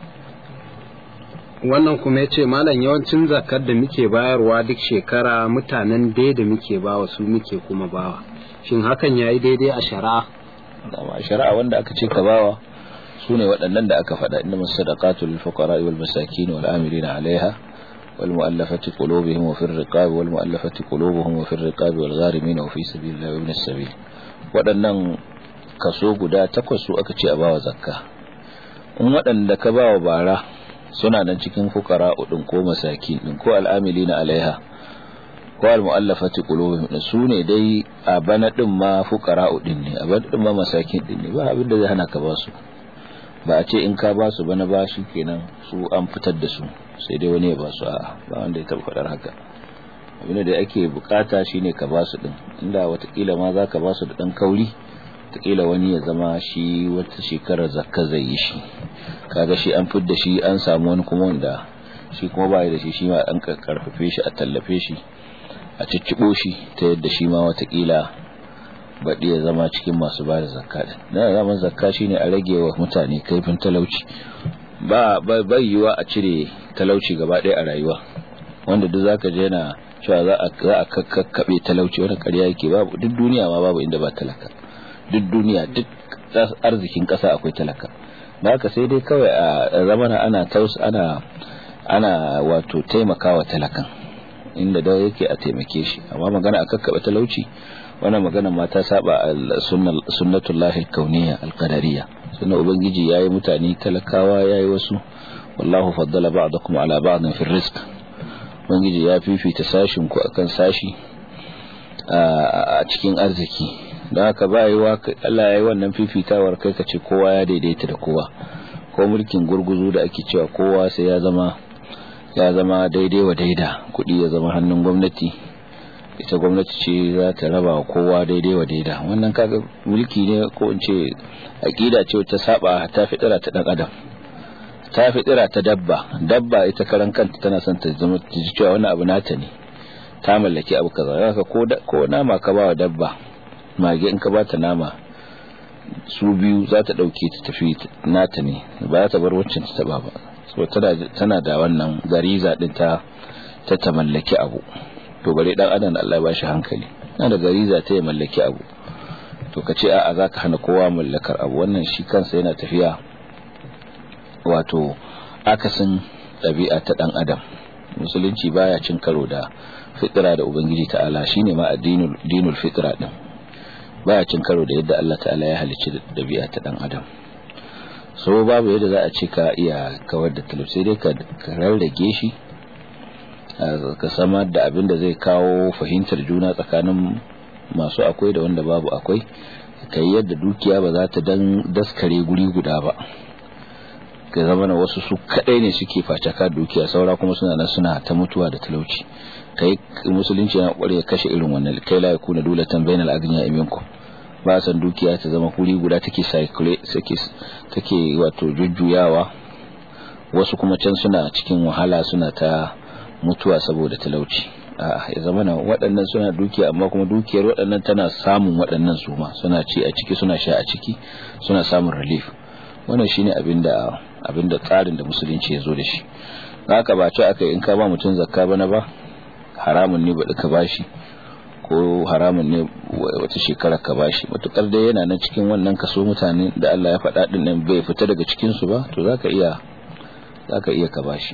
wannan kuma ya ce malam yawancin zakar da muke bayarwa duk shekara mutanen dai da muke bawa su muke kuma bawa shin hakan ya yi daidai a shari'a dama a shari'a wanda aka ce ka bawa su ne waɗannan da aka faɗa inda masu sadaqatu lil fuqara wal masakin wal amilina alaiha wal mu'allafati qulubuhum wa fir riqab wal mu'allafati qulubuhum wa fir riqab wal gharimin wa fi sabilillahi wa ibn as-sabil waɗannan kaso guda takwas su aka ce a bawa zakka in waɗanda ka bawa bara suna nan cikin fukara udin ko masakin din ko al'amilina alaiha ko al-mu'allafati qulubuhum su ne dai a bana din ma fukara udin ne a bana din ma masakin din ne ba abin da zai hana ka ba su ba a ce in ka ba su bana ba shi kenan su an fitar da su sai dai wani ya ba su a'a ba wanda ya taba faɗar haka abin da ake bukata shine ka ba su din inda watakila ma za ka ba su da dan kauri watakila wani ya zama shi wata shekarar zakka zai yi shi kaga shi an fidda shi an samu wani kuma wanda shi kuma ba da shi shi ma an karfafe shi a tallafe shi a ciccibo shi ta yadda shi ma watakila baɗi ya zama cikin masu ba da zakka din na zaman zakka shine a rage wa mutane kaifin talauci ba bai yiwa a cire talauci gaba ɗaya a rayuwa wanda duk zaka je yana cewa za a za a kakkabe talauci wani ƙarya yake babu duk duniya ma babu inda ba talaka duk duniya duk arzikin ƙasa akwai talaka da haka sai dai kawai a zamana ana taus ana ana wato taimakawa talakan inda da yake a taimake shi amma magana a kakkabe talauci wannan magana ma ta saba sunnatullahi kauniyya alqadariyya sunna ubangiji yayi mutane talakawa yayi wasu wallahu faddala ba'dakum ala ba'din fi rizq ubangiji ya fifita sashin ku akan sashi a cikin arziki don haka ba yi wa Allah ya yi wannan fifitawar kai ka ce kowa ya daidaita da kowa ko mulkin gurguzu da ake cewa kowa sai ya zama ya zama daidai wa daida kuɗi ya zama hannun gwamnati ita gwamnati ce za ta raba wa kowa daidai wa daida wannan kaga mulki ne ko in ce aqida ce ta saba ta fitira ta dan adam ta fitira ta dabba dabba ita karan kanta tana son ta zama ta ji cewa wannan abu nata ne ta mallaki abu kaza haka ko ko nama ka ba wa dabba mage in ka bata nama su biyu za ta dauke ta tafi nata ne ba za ta bar waccan ta taba ba so tana da wannan gariza din ta ta ta mallaki abu to bare dan adam Allah ya bashi hankali yana da gariza ta ya mallaki abu to kace a'a zaka hana kowa mallakar abu wannan shi kansa yana tafiya wato akasin ɗabi'a ta dan adam musulunci baya cin karo da fitira da ubangiji ta'ala shine ma addinul dinul fitra din baya cin karo da yadda Allah ta'ala ya halicci ɗabi'a ta dan adam so babu yadda za a ce ka iya kawar da talab sai dai ka rarrage shi ka samar da abin da zai kawo fahimtar juna tsakanin masu akwai da wanda babu akwai ka yi yadda dukiya ba za ta dan daskare guri guda ba ka zama na wasu su kadai ne suke facaka dukiya saura kuma suna nan suna ta mutuwa da talauci kai musulunci yana kware ya kashe irin wannan kai la yakuna dulatan bainal agniya minkum ba san dukiya ta zama guri guda take cycle take take wato jujjuyawa wasu kuma can suna cikin wahala suna ta mutuwa saboda talauci ya zama na waɗannan suna dukiya amma kuma dukiyar waɗannan tana samun waɗannan su ma suna ci a ciki suna sha a ciki suna samun relief wannan shine abinda abinda tsarin da musulunci ya zo da shi haka ba ce aka in ka ba mutum zakka bana ba haramun ne baɗi ka bashi ko haramun ne wata shekara ka bashi matukar dai yana nan cikin wannan kaso mutane da Allah ya faɗa din nan bai fita daga cikin su ba to zaka iya zaka iya ka bashi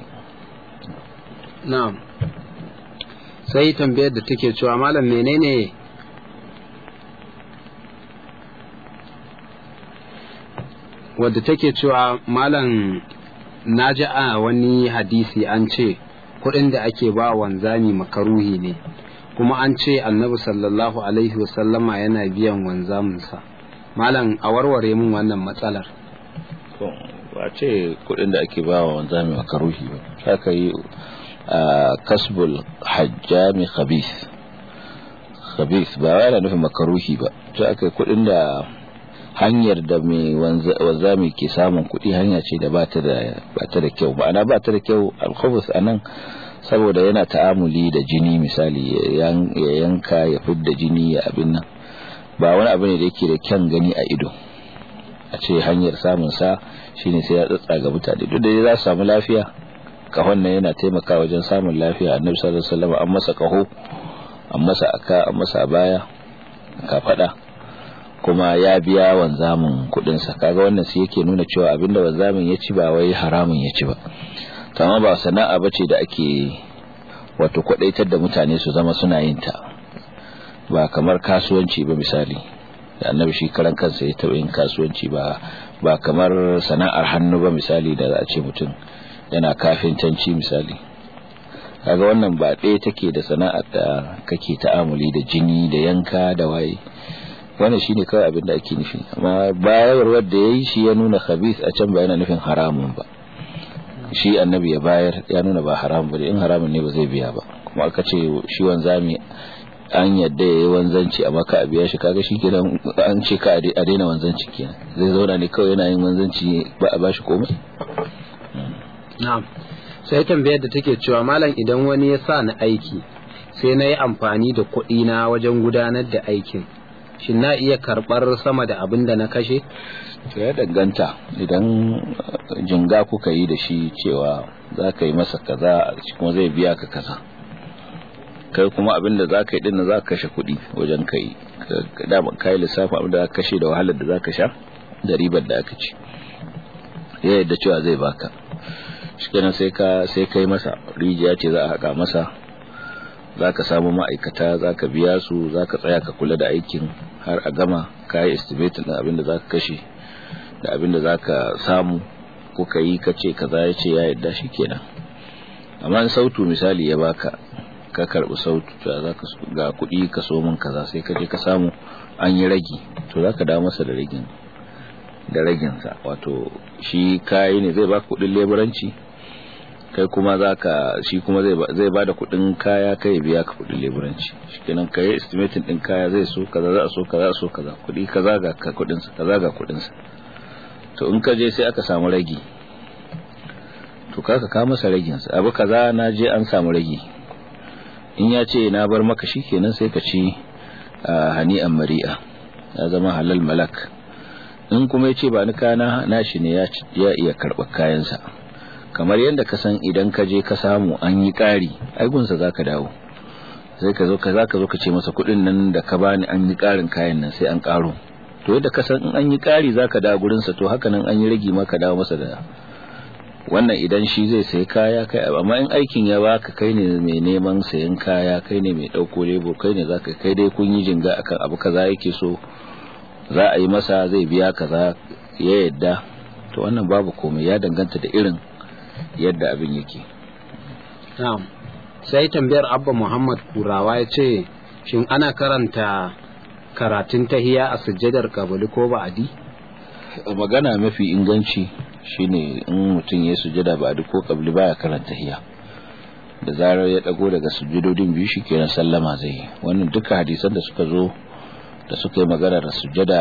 na'am sai tambayar da take cewa malam menene wadda take cewa malam na ji a wani hadisi an ce kuɗin da ake ba wanzami makaruhi ne kuma an ce annabi sallallahu alaihi wasallama yana biyan wanzaminsa malam a warware min wannan matsalar ba ce kuɗin da ake ba wa wanzami makaruhi ba haka yi a kasbul hajjami khabith khabith ba yana nufin makaruhi ba ta aka kuɗin da hanyar da mai wanzami ke samun kuɗi hanya ce da ba ta da kyau ma'ana ba ta da kyau alkhubus a nan saboda yana ta'amuli da jini misali ya yanka ya fidda jini ya abin nan ba wani abu ne da yake da kyan gani a ido a ce hanyar samun sa shine sai ya tsatsa ga mutane duk da za su samu lafiya kahon nan yana taimakawa wajen samun lafiya annabi sallallahu alaihi wasallam an masa kaho an masa aka an masa baya ka fada kuma ya biya wanzamin kudin sa kaga wannan sai yake nuna cewa abinda wanzamin ya ci ba wai haramun ya ci ba kama ba sana'a bace da ake wato kwadaitar da mutane su zama suna yin ta ba kamar kasuwanci ba misali da annabi shi karan kansa ya taɓa yin kasuwanci ba ba kamar sana'ar hannu ba misali da za a ce mutum yana kafintanci misali kaga wannan ba ɗaya take da sana'ar da kake ta'amuli da jini da yanka da waye wannan shine kawai abin da ake nufi amma bayarwar da yayi shi ya nuna khabith a can ba yana nufin haramun ba shi annabi ya bayar ya nuna ba haramun ba in haramun ne ba zai biya ba kuma aka ce shi wanzami an yadda yayi wanzanci amma ka a biya shi kaga shi kenan an ce ka a daina wanzanci kenan zai zauna ne kawai yana yin wanzanci ba a bashi komai na'am sai tambayar da take cewa malam idan wani ya sa ni aiki sai na yi amfani da kuɗi na wajen gudanar da aikin shin na iya karɓar sama da abin da na kashe to ya danganta idan jinga kuka yi da shi cewa za ka yi masa kaza kuma zai biya ka kaza kai kuma abin da za ka yi din za ka kashe kuɗi wajen ka yi ka yi lissafin abin da za ka kashe da wahalar da za ka sha da ribar da aka ci ya yadda cewa zai baka shi kenan sai ka sai kai masa rijiya ce za a haƙa masa za ka samu ma'aikata za ka biya su za ka tsaya ka kula da aikin har a gama ka yi estimatin da abin da za ka kashe da abin da za ka samu ko ka yi ka ce kaza ya ce ya yadda shi kenan amma in sautu misali ya baka ka karɓi sautu za ka ga kuɗi ka so min kaza sai ka je ka samu an yi ragi to za ka dawo masa da ragin da raginsa wato shi kayi ne zai baka kuɗin leburanci kai kuma zaka shi kuma zai ba da kudin kaya kai biya ka kudin leburanci shikenan kai estimating din kaya zai so kaza za a so kaza so kaza kudi kaza ga kudin sa kaza ga kudin sa to in ka je sai aka samu ragi to kaka ka masa ragin sa abu kaza na je an samu ragi in ya ce na bar maka shikenan sai ka ci hani'an mari'a ya zama halal malak in kuma ya ce ba ni kana nashi ne ya iya karɓar kayansa kamar yadda ka san idan ka je ka samu an yi ƙari aigunsa za ka dawo sai ka zo ka za ka zo ka ce masa kuɗin nan da ka bani an yi ƙarin kayan nan sai an ƙaro to yadda ka san in an yi ƙari za ka dawo gurinsa to haka nan an yi ragi ma ka dawo masa da wannan idan shi zai sayi kaya kai amma in aikin ya baka kai ne mai neman sayan kaya kai ne mai ɗauko lebo kai ne za ka kai dai kun yi jinga akan abu kaza yake so za a yi masa zai biya kaza ya yadda to wannan babu komai ya danganta da irin yadda abin yake. Na'am. Sai tambayar Abba Muhammad Kurawa ya ce, Shin ana karanta karatun tahiya a sujjadar kabali ko ba'adi? Magana mafi inganci shine in mutum ya sujjada ba'adi ko kabali baya karanta tahiya. Da zarar ya dago daga sujjadodin biyu shi kenan sallama zai yi. Wannan duka hadisan da suka zo da suka yi magana da sujjada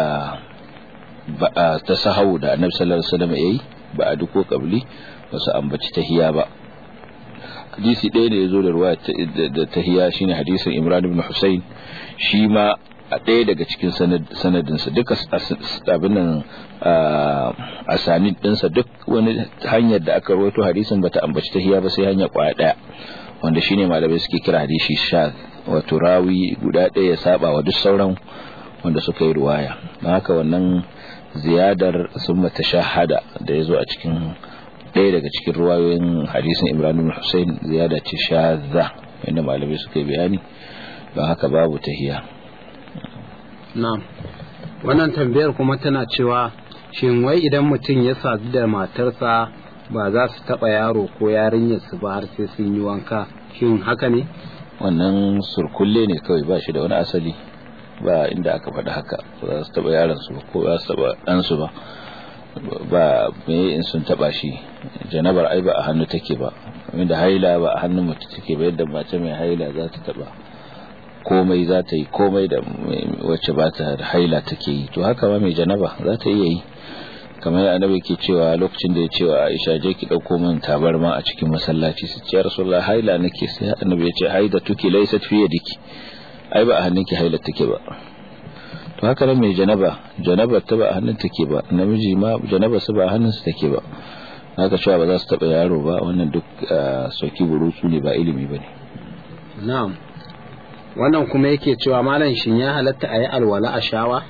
ta sahau da annabi sallallahu alaihi wasallam yayi ba'adi ko kabali ba su ambaci tahiya ba hadisi ɗaya da ya zo da ruwa da tahiya shine hadisin imran ibn husayn shi ma a ɗaya daga cikin sanadinsa duka abin nan a sanid ɗinsa duk wani hanyar da aka rawaito hadisin bata ambaci tahiya ba sai hanya kwaya ɗaya wanda shine malamai suke kira hadisi shaz wato rawi guda ɗaya ya saba wa duk sauran wanda suka yi ruwaya don haka wannan ziyadar sun mata shahada da ya zo a cikin ɗaya daga cikin ruwayoyin hadisin Ibrahim bin Hussein ziyada ce shadza inda malamai suka yi bayani don haka babu tahiya na'am wannan tambayar kuma tana cewa shin wai idan mutum ya sadu da matarsa ba za su taɓa yaro ko yarinyar su ba har sai sun yi wanka shin haka ne wannan surkulle ne kawai ba shi da wani asali ba inda aka faɗi haka ba za su taɓa yaron su ko za su taɓa ɗansu ba ba me in sun taba shi janabar ai ba a hannu take ba inda haila ba a hannun mutum take ba yadda mace mai haila za ta taba komai za ta yi komai da wacce ba ta haila take yi to haka ma mai janaba za ta iya yi kamar annabi ke cewa lokacin da ya ce wa Aisha je ki dauko min tabarma a cikin masallaci su ce Rasulullah haila nake sai annabi ya ce haida tuki laysat fi yadiki ai ba a hannunki haila take ba to haka nan mai janaba janaba ta ba a hannun take ba namiji ma janaba su ba a hannun su take ba haka cewa ba za su taba yaro ba wannan duk soki burutsu ne ba ilimi bane na'am wannan kuma yake cewa malam shin ya halatta a yi alwala a shawa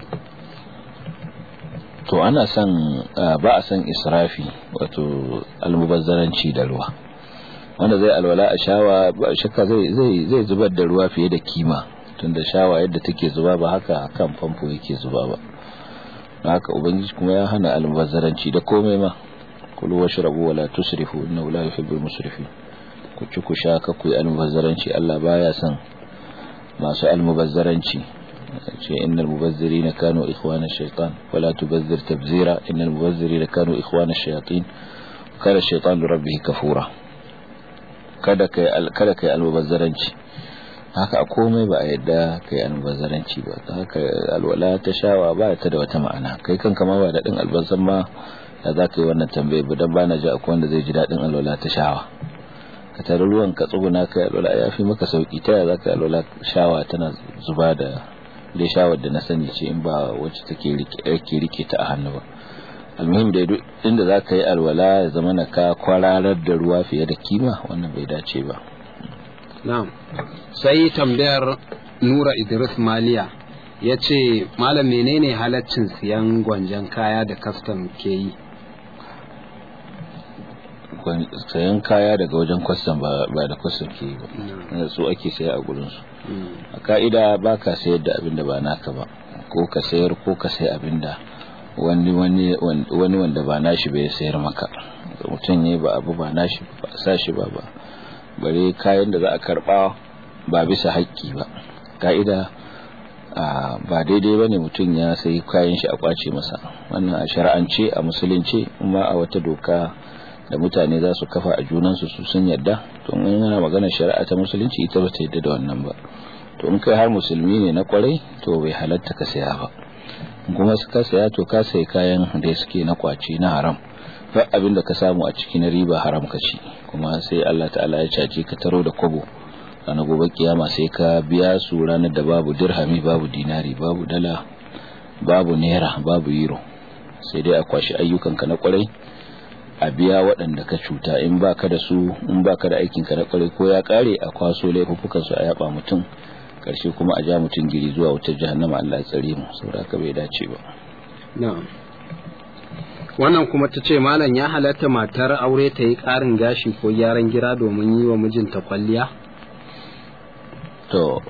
to ana son ba a son israfi wato almubazzaranci da ruwa wanda zai alwala a shawa ba shakka zai zai zai zubar da ruwa fiye da kima tunda shawa yadda take zuba ba haka kan famfo yake zuba ba haka ubangiji kuma ya hana almubazzaranci da komai ma kulu washrabu wala tusrifu innahu la yuhibbul musrifin ku ci ku sha ka ku yi almubazzaranci Allah baya son masu almubazzaranci ce innal mubazzirina kanu ikhwana shaytan wala tubazzir tabzira innal mubazzirina kanu ikhwana shayatin kada shaytan rabbih kafura kada kai kada kai almubazzaranci haka a komai ba a yadda kai almubazzaranci ba haka alwala ta shawa ba ta da wata ma'ana kai kanka ma ba daɗin albasan ma da za ka yi wannan tambaye ba don bana ji akwai wanda zai ji daɗin alwala ta shawa ka tare ruwan ka tsuguna kai alwala ya fi maka sauki ta yaya za ka alwala shawa tana zuba da dai shawar da na sani ce in ba wacce take rike rike ta a hannu ba almuhim da duk inda za ka yi alwala ya zama na ka kwararar da ruwa fiye da kima wannan bai dace ba na'am sai tambayar nura idris maliya ya ce malam menene halaccin siyan gwanjan kaya da kastam ke yi sayan kaya daga wajen kwastam ba da kwastam ke yi ba su ake saya a gurinsu a ka'ida ba ka sayar da abin da ba naka ba ko ka sayar ko ka sayi abin da wani wanda ba nashi bai sayar maka mutum ne ba abu ba nashi ba sa shi ba ba bare kayan da za a karba ba bisa haƙƙi ba ka'ida ba daidai ba ne mutum ya sayi kayan shi a kwace masa wannan a shari'ance a musulunci kuma a wata doka da mutane za su kafa a junansu su sun yadda to in yana magana shari'a ta musulunci ita ba ta yadda da wannan ba to in kai har musulmi ne na kwarai to bai halatta ka saya ba kuma ka saya to ka sayi kayan da suke na kwace na haram duk abin da ka samu a ciki na riba haram ka ci kuma sai Allah ta'ala ya caje ka taro da kwabo ranar gobe kiyama sai ka biya su ranar da babu dirhami babu dinari babu dala babu naira babu euro sai dai a kwashi ayyukanka na kwarai a biya waɗanda ka cuta in baka da su in baka da aikinka na kwarai ko ya kare a kwaso laifukan su a yaba mutum karshe kuma a ja mutum giri zuwa wutar jahannama Allah ya tsare mu saboda haka bai dace ba na'am wannan kuma ta ce malam ya halatta matar aure ta yi ƙarin gashi ko gyaran gira domin yi wa mijinta kwalliya to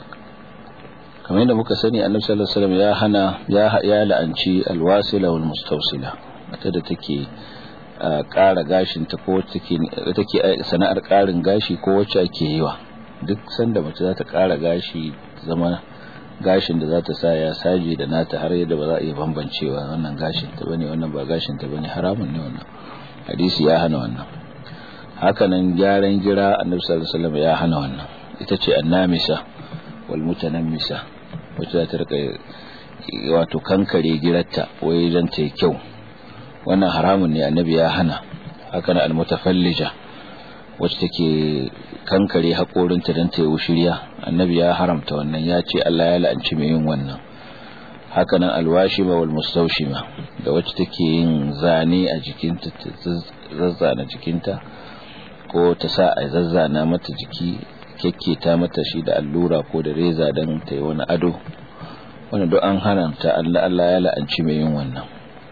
kamar yadda muka sani annabi sallallahu alaihi wasallam ya hana ya ya la'anci alwasila wal mustawsila mata da take ƙara gashin ta ko take take sana'ar ƙarin gashi ko wacce ake yi wa duk sanda mace za ta ƙara gashi zama gashin da za ta sa ya saje da nata har yadda ba za a iya bambancewa wannan gashin ta bane wannan ba gashin ta bane haramun ne wannan hadisi ya hana wannan hakanan gyaran gira annabi sallallahu alaihi wasallam ya hana wannan ita ce annamisa wal mutanammisa wacce za ta rika wato kankare girarta wai dan ta yi kyau wannan haramun ne annabi ya hana hakanan al mutafallija wacce take kankare haƙorinta don ta yi wushiriya annabi ya haramta wannan ya ce Allah ya la'anci mai yin wannan hakanan alwashima wal mustawshima da wacce take yin zane a jikinta ta zazzana jikinta ko ta sa a zazzana mata jiki kyakketa mata shi da allura ko da reza don ta yi wani ado wanda duk an haramta Allah Allah ya la'anci mai yin wannan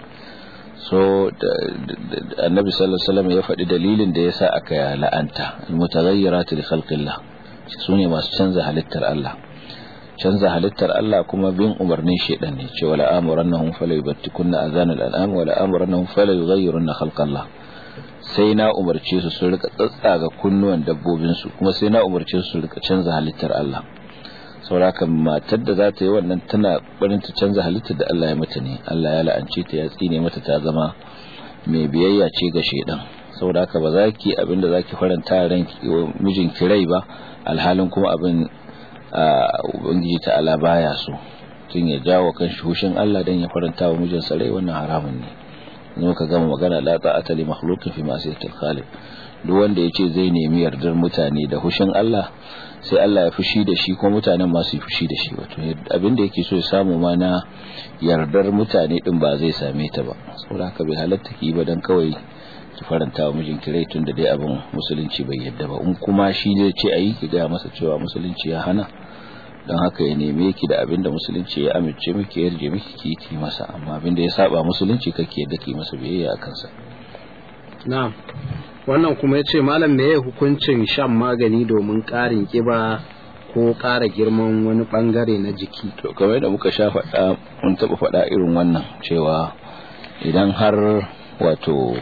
so annabi sallallahu alaihi wasallam ya faɗi dalilin da yasa aka la'anta almutaghayyiratu li khalqillah sune masu canza halittar Allah canza halittar Allah kuma bin umarnin shedan ne cewa la amurannahum fala yubattikunna azan al-an'am wa la amurannahum fala yughayyirunna khalqallah sai na umarce su su rika tsatsaga kunnuwan dabbobin su kuma sai na umarce su su rika canza halittar Allah sauraka matar da za ta yi wannan tana barin ta canza halittar da Allah ya mata ne Allah ya la'ance ta ya tsine mata ta zama mai biyayya ce ga shedan saboda haka ba za ki abin da za ki faranta ran mijin ki rai ba alhalin kuma abin ubangiji ta ala baya so tun ya jawo kan hushin Allah dan ya faranta wa mijinsa rai wannan haramun ne ne ka gama magana la ta'ata li makhluqin fi ma'siyatil khaliq duk wanda yace zai nemi yardar mutane da hushin Allah sai Allah ya fushi da shi ko mutanen masu yi fushi da shi wato abinda yake so ya samu ma na yardar mutane din ba zai same ta ba saboda haka bai halatta ki ba dan kawai ki faranta wa mijinki rai tun da dai abin musulunci bai yadda ba in kuma shi zai ce ayi ki ga masa cewa musulunci ya hana don haka ya neme ki da abinda musulunci ya amince miki ya yarje miki ki yi masa amma abinda ya saba musulunci kake yadda ki masa biyayya a kansa na'am wannan kuma ya ce malam me ya hukuncin shan magani domin ƙarin ƙiba ko ƙara girman wani ɓangare na jiki to kamar da muka sha faɗa mun taɓa faɗa irin wannan cewa idan har wato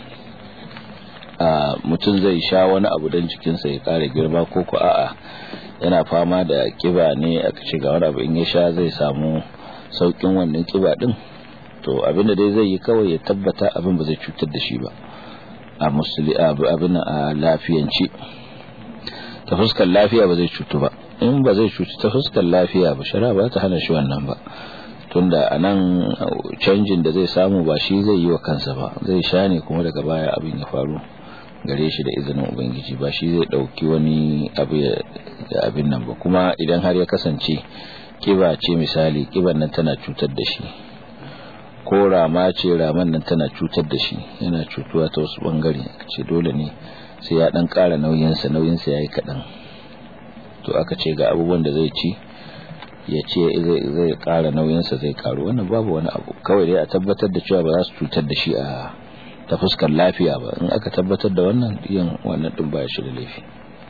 a mutum zai sha wani abu don jikinsa ya ƙara girma ko ko a'a yana fama da ƙiba ne aka ce ga wani abu in ya sha zai samu sauƙin wannan ƙiba ɗin to abinda dai zai yi kawai ya tabbata abin ba zai cutar da shi ba a musuli abin a lafiyanci ta fuskar lafiya ba zai cutu ba in ba zai cutu ta fuskar lafiya ba shara ba ta hana shi wannan ba tunda a nan canjin da zai samu ba shi zai yi wa kansa ba zai sha ne kuma daga baya abin ya faru gare shi da izinin ubangiji ba shi zai dauki wani abu ya abin nan ba kuma idan har ya kasance kiba ce misali kiban nan tana cutar da shi ko rama ce raman nan tana cutar da shi yana cutuwa ta wasu bangare ce dole ne sai ya dan kara nauyinsa nauyinsa yayi kadan to aka ce ga abubuwan da zai ci ya ce zai kara nauyinsa zai karu wannan babu wani abu kawai dai a tabbatar da cewa ba za su cutar da shi a ta fuskar lafiya ba in aka tabbatar da wannan yin wannan din ba shi da laifi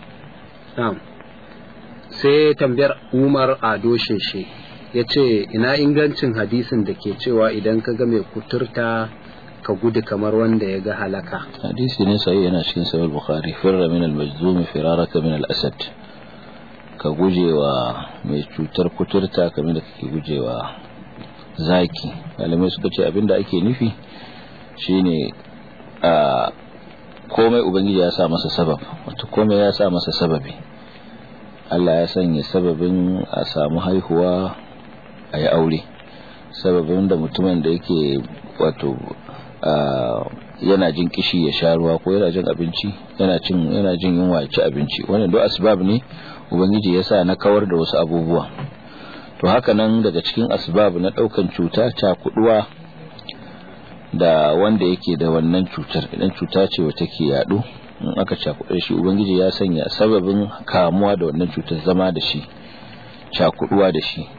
sai tambayar umar ado sheshe ya ce ina ingancin hadisin da ke cewa idan ka ga mai kuturta ka gudu kamar wanda ya ga halaka hadisi ne sai yana cikin sahih bukhari firra min al-majzum firaraka min al-asad ka gujewa mai cutar kuturta kamar da kake gujewa zaki malamai suka ce abinda ake nufi shine a komai ubangiji ya sa masa sabab wato komai ya sa masa sababi Allah ya sanya sababin a samu haihuwa a yi aure sababin da mutumin da yake wato yana jin kishi ya sha ruwa ko yana jin abinci yana cin yana jin yunwa ya ci abinci wannan duk asbab ne ubangiji ya sa na kawar da wasu abubuwa to haka nan daga cikin asbab na daukan cuta cakuduwa da wanda yake da wannan cutar idan cuta ce wata ke yadu in aka cakuɗe shi ubangiji ya sanya sababin kamuwa da wannan cutar zama da shi cakuduwa da shi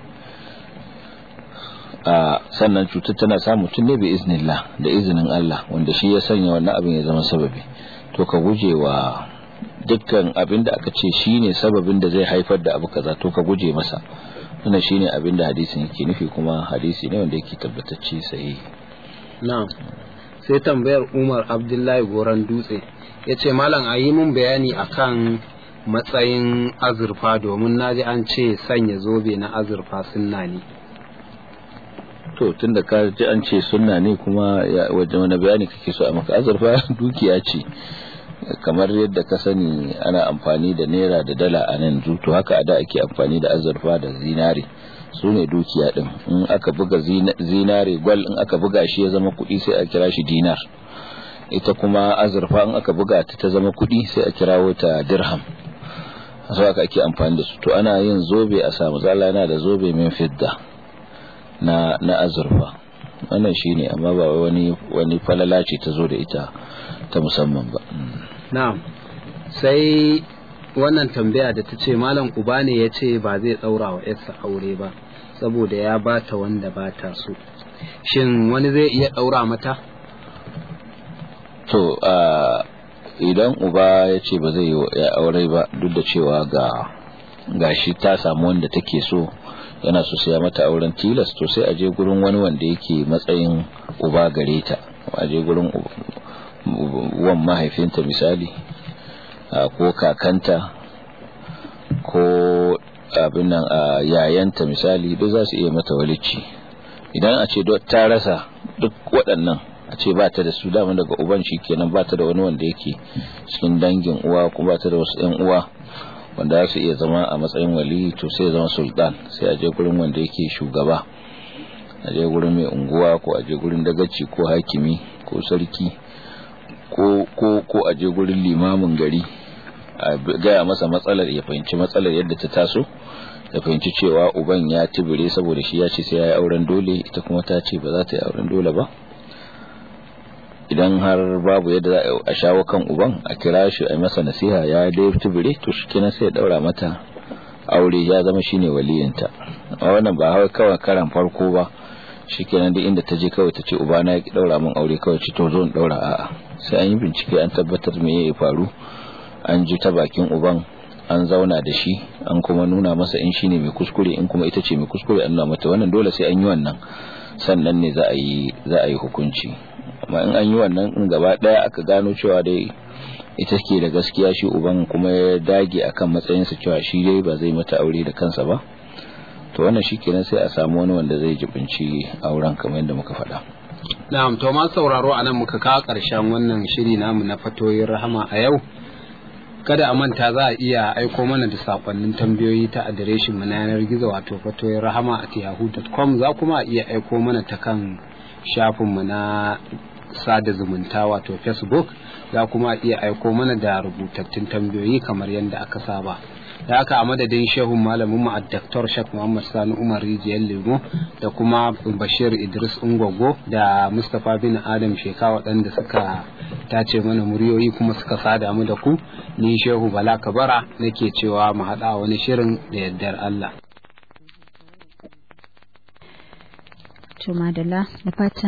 a sannan cutar tana samun mutum ne bi iznillah da izinin Allah wanda shi ya sanya wannan abin ya zama sababi to ka guje wa dukkan abin da aka ce shine sababin da zai haifar da abu kaza to ka guje masa wannan shine abin da hadisin yake nufi kuma hadisi ne wanda yake tabbatacce sahihi na'am sai tambayar Umar Abdullahi Goran Dutse yace malam a yi mun bayani akan matsayin azurfa domin naji an ce sanya zobe na azurfa sunna ne to tunda ka ji an ce sunna ne kuma wajen wani bayani kake so a maka azurfa dukiya ce kamar yadda ka sani ana amfani da naira da dala a nan to haka a da ake amfani da azurfa da zinare su ne dukiya din in aka buga zinare gwal in aka buga shi ya zama kuɗi sai a kira shi dinar ita kuma azurfa in aka buga ta ta zama kuɗi sai a kirawo ta dirham sau aka ake amfani da su to ana yin zobe a samu zala yana da zobe min fidda na na azurfa wannan shine amma ba wani wani falala ce ta zo da ita ta musamman ba na'am sai wannan tambaya da ta ce malam uba ne ya ce ba zai tsaura wa yarsa aure ba saboda ya bata wanda ba ta so shin wani zai iya ɗaura mata to idan uba ya ce ba zai yi aure ba duk da cewa ga gashi ta samu wanda take so yana so sai mata auren tilas to sai a je gurin wani wanda yake matsayin uba gare ta a je gurin wan mahaifinta misali ko kakanta ko abin nan yayanta misali duk za su iya mata walici idan a ce ta rasa duk waɗannan a ce ba ta da su dama daga uban shi kenan ba ta da wani wanda yake cikin dangin uwa kuma ba ta da wasu 'yan uwa wanda za su iya zama a matsayin wali to sai zama sultan sai a je gurin wanda yake shugaba a je gurin mai unguwa ko a je gurin dagaci ko hakimi ko sarki ko ko ko a je gurin limamin gari a gaya masa matsalar ya fahimci matsalar yadda ta taso ya fahimci cewa uban ya tibire saboda shi ya ce sai ya yi auren dole ita kuma ta ce ba za ta yi auren dole ba idan har babu yadda za a shawo kan uban a kira shi a masa nasiha ya dai tubire to shi kenan sai ya daura mata aure ya zama shine waliyinta a wannan ba hawa kawai karan farko ba shi kenan duk inda ta je kawai ta ce uba na ya daura min aure kawai ci to zo in daura a'a sai an yi bincike an tabbatar me ya faru an ji ta bakin uban an zauna da shi an kuma nuna masa in shine mai kuskure in kuma ita ce mai kuskure an nuna mata wannan dole sai an yi wannan sannan ne za a yi za a yi hukunci amma in an yi wannan in gaba daya aka gano cewa dai ita ke da gaskiya shi uban kuma ya dage akan matsayinsa cewa shi dai ba zai mata aure da kansa ba to wannan shikenan sai a samu wani wanda zai jibinci auren kamar yadda muka faɗa na'am to ma sauraro anan muka kawo ƙarshen wannan shiri namu na fatoyin rahama a yau kada a manta za a iya aiko mana da sakonnin tambayoyi ta adireshin mu na yanar gizo wato fatoyin rahama at yahoo.com za kuma a iya aiko mana ta kan shafin mu na sada zumunta wato facebook za kuma a iya aiko mana da rubutattun tambayoyi kamar yadda aka saba da haka a madadin shehun malamin mu a Dr. Shak Muhammad Sani Umar Rijiyar Lemo da kuma Bashir Idris Ungwago da Mustapha bin Adam Sheka waɗanda suka tace mana muryoyi kuma suka sada mu da ku ni Shehu Bala Kabara nake cewa mu haɗa wani shirin da yardar Allah. To madalla da fatan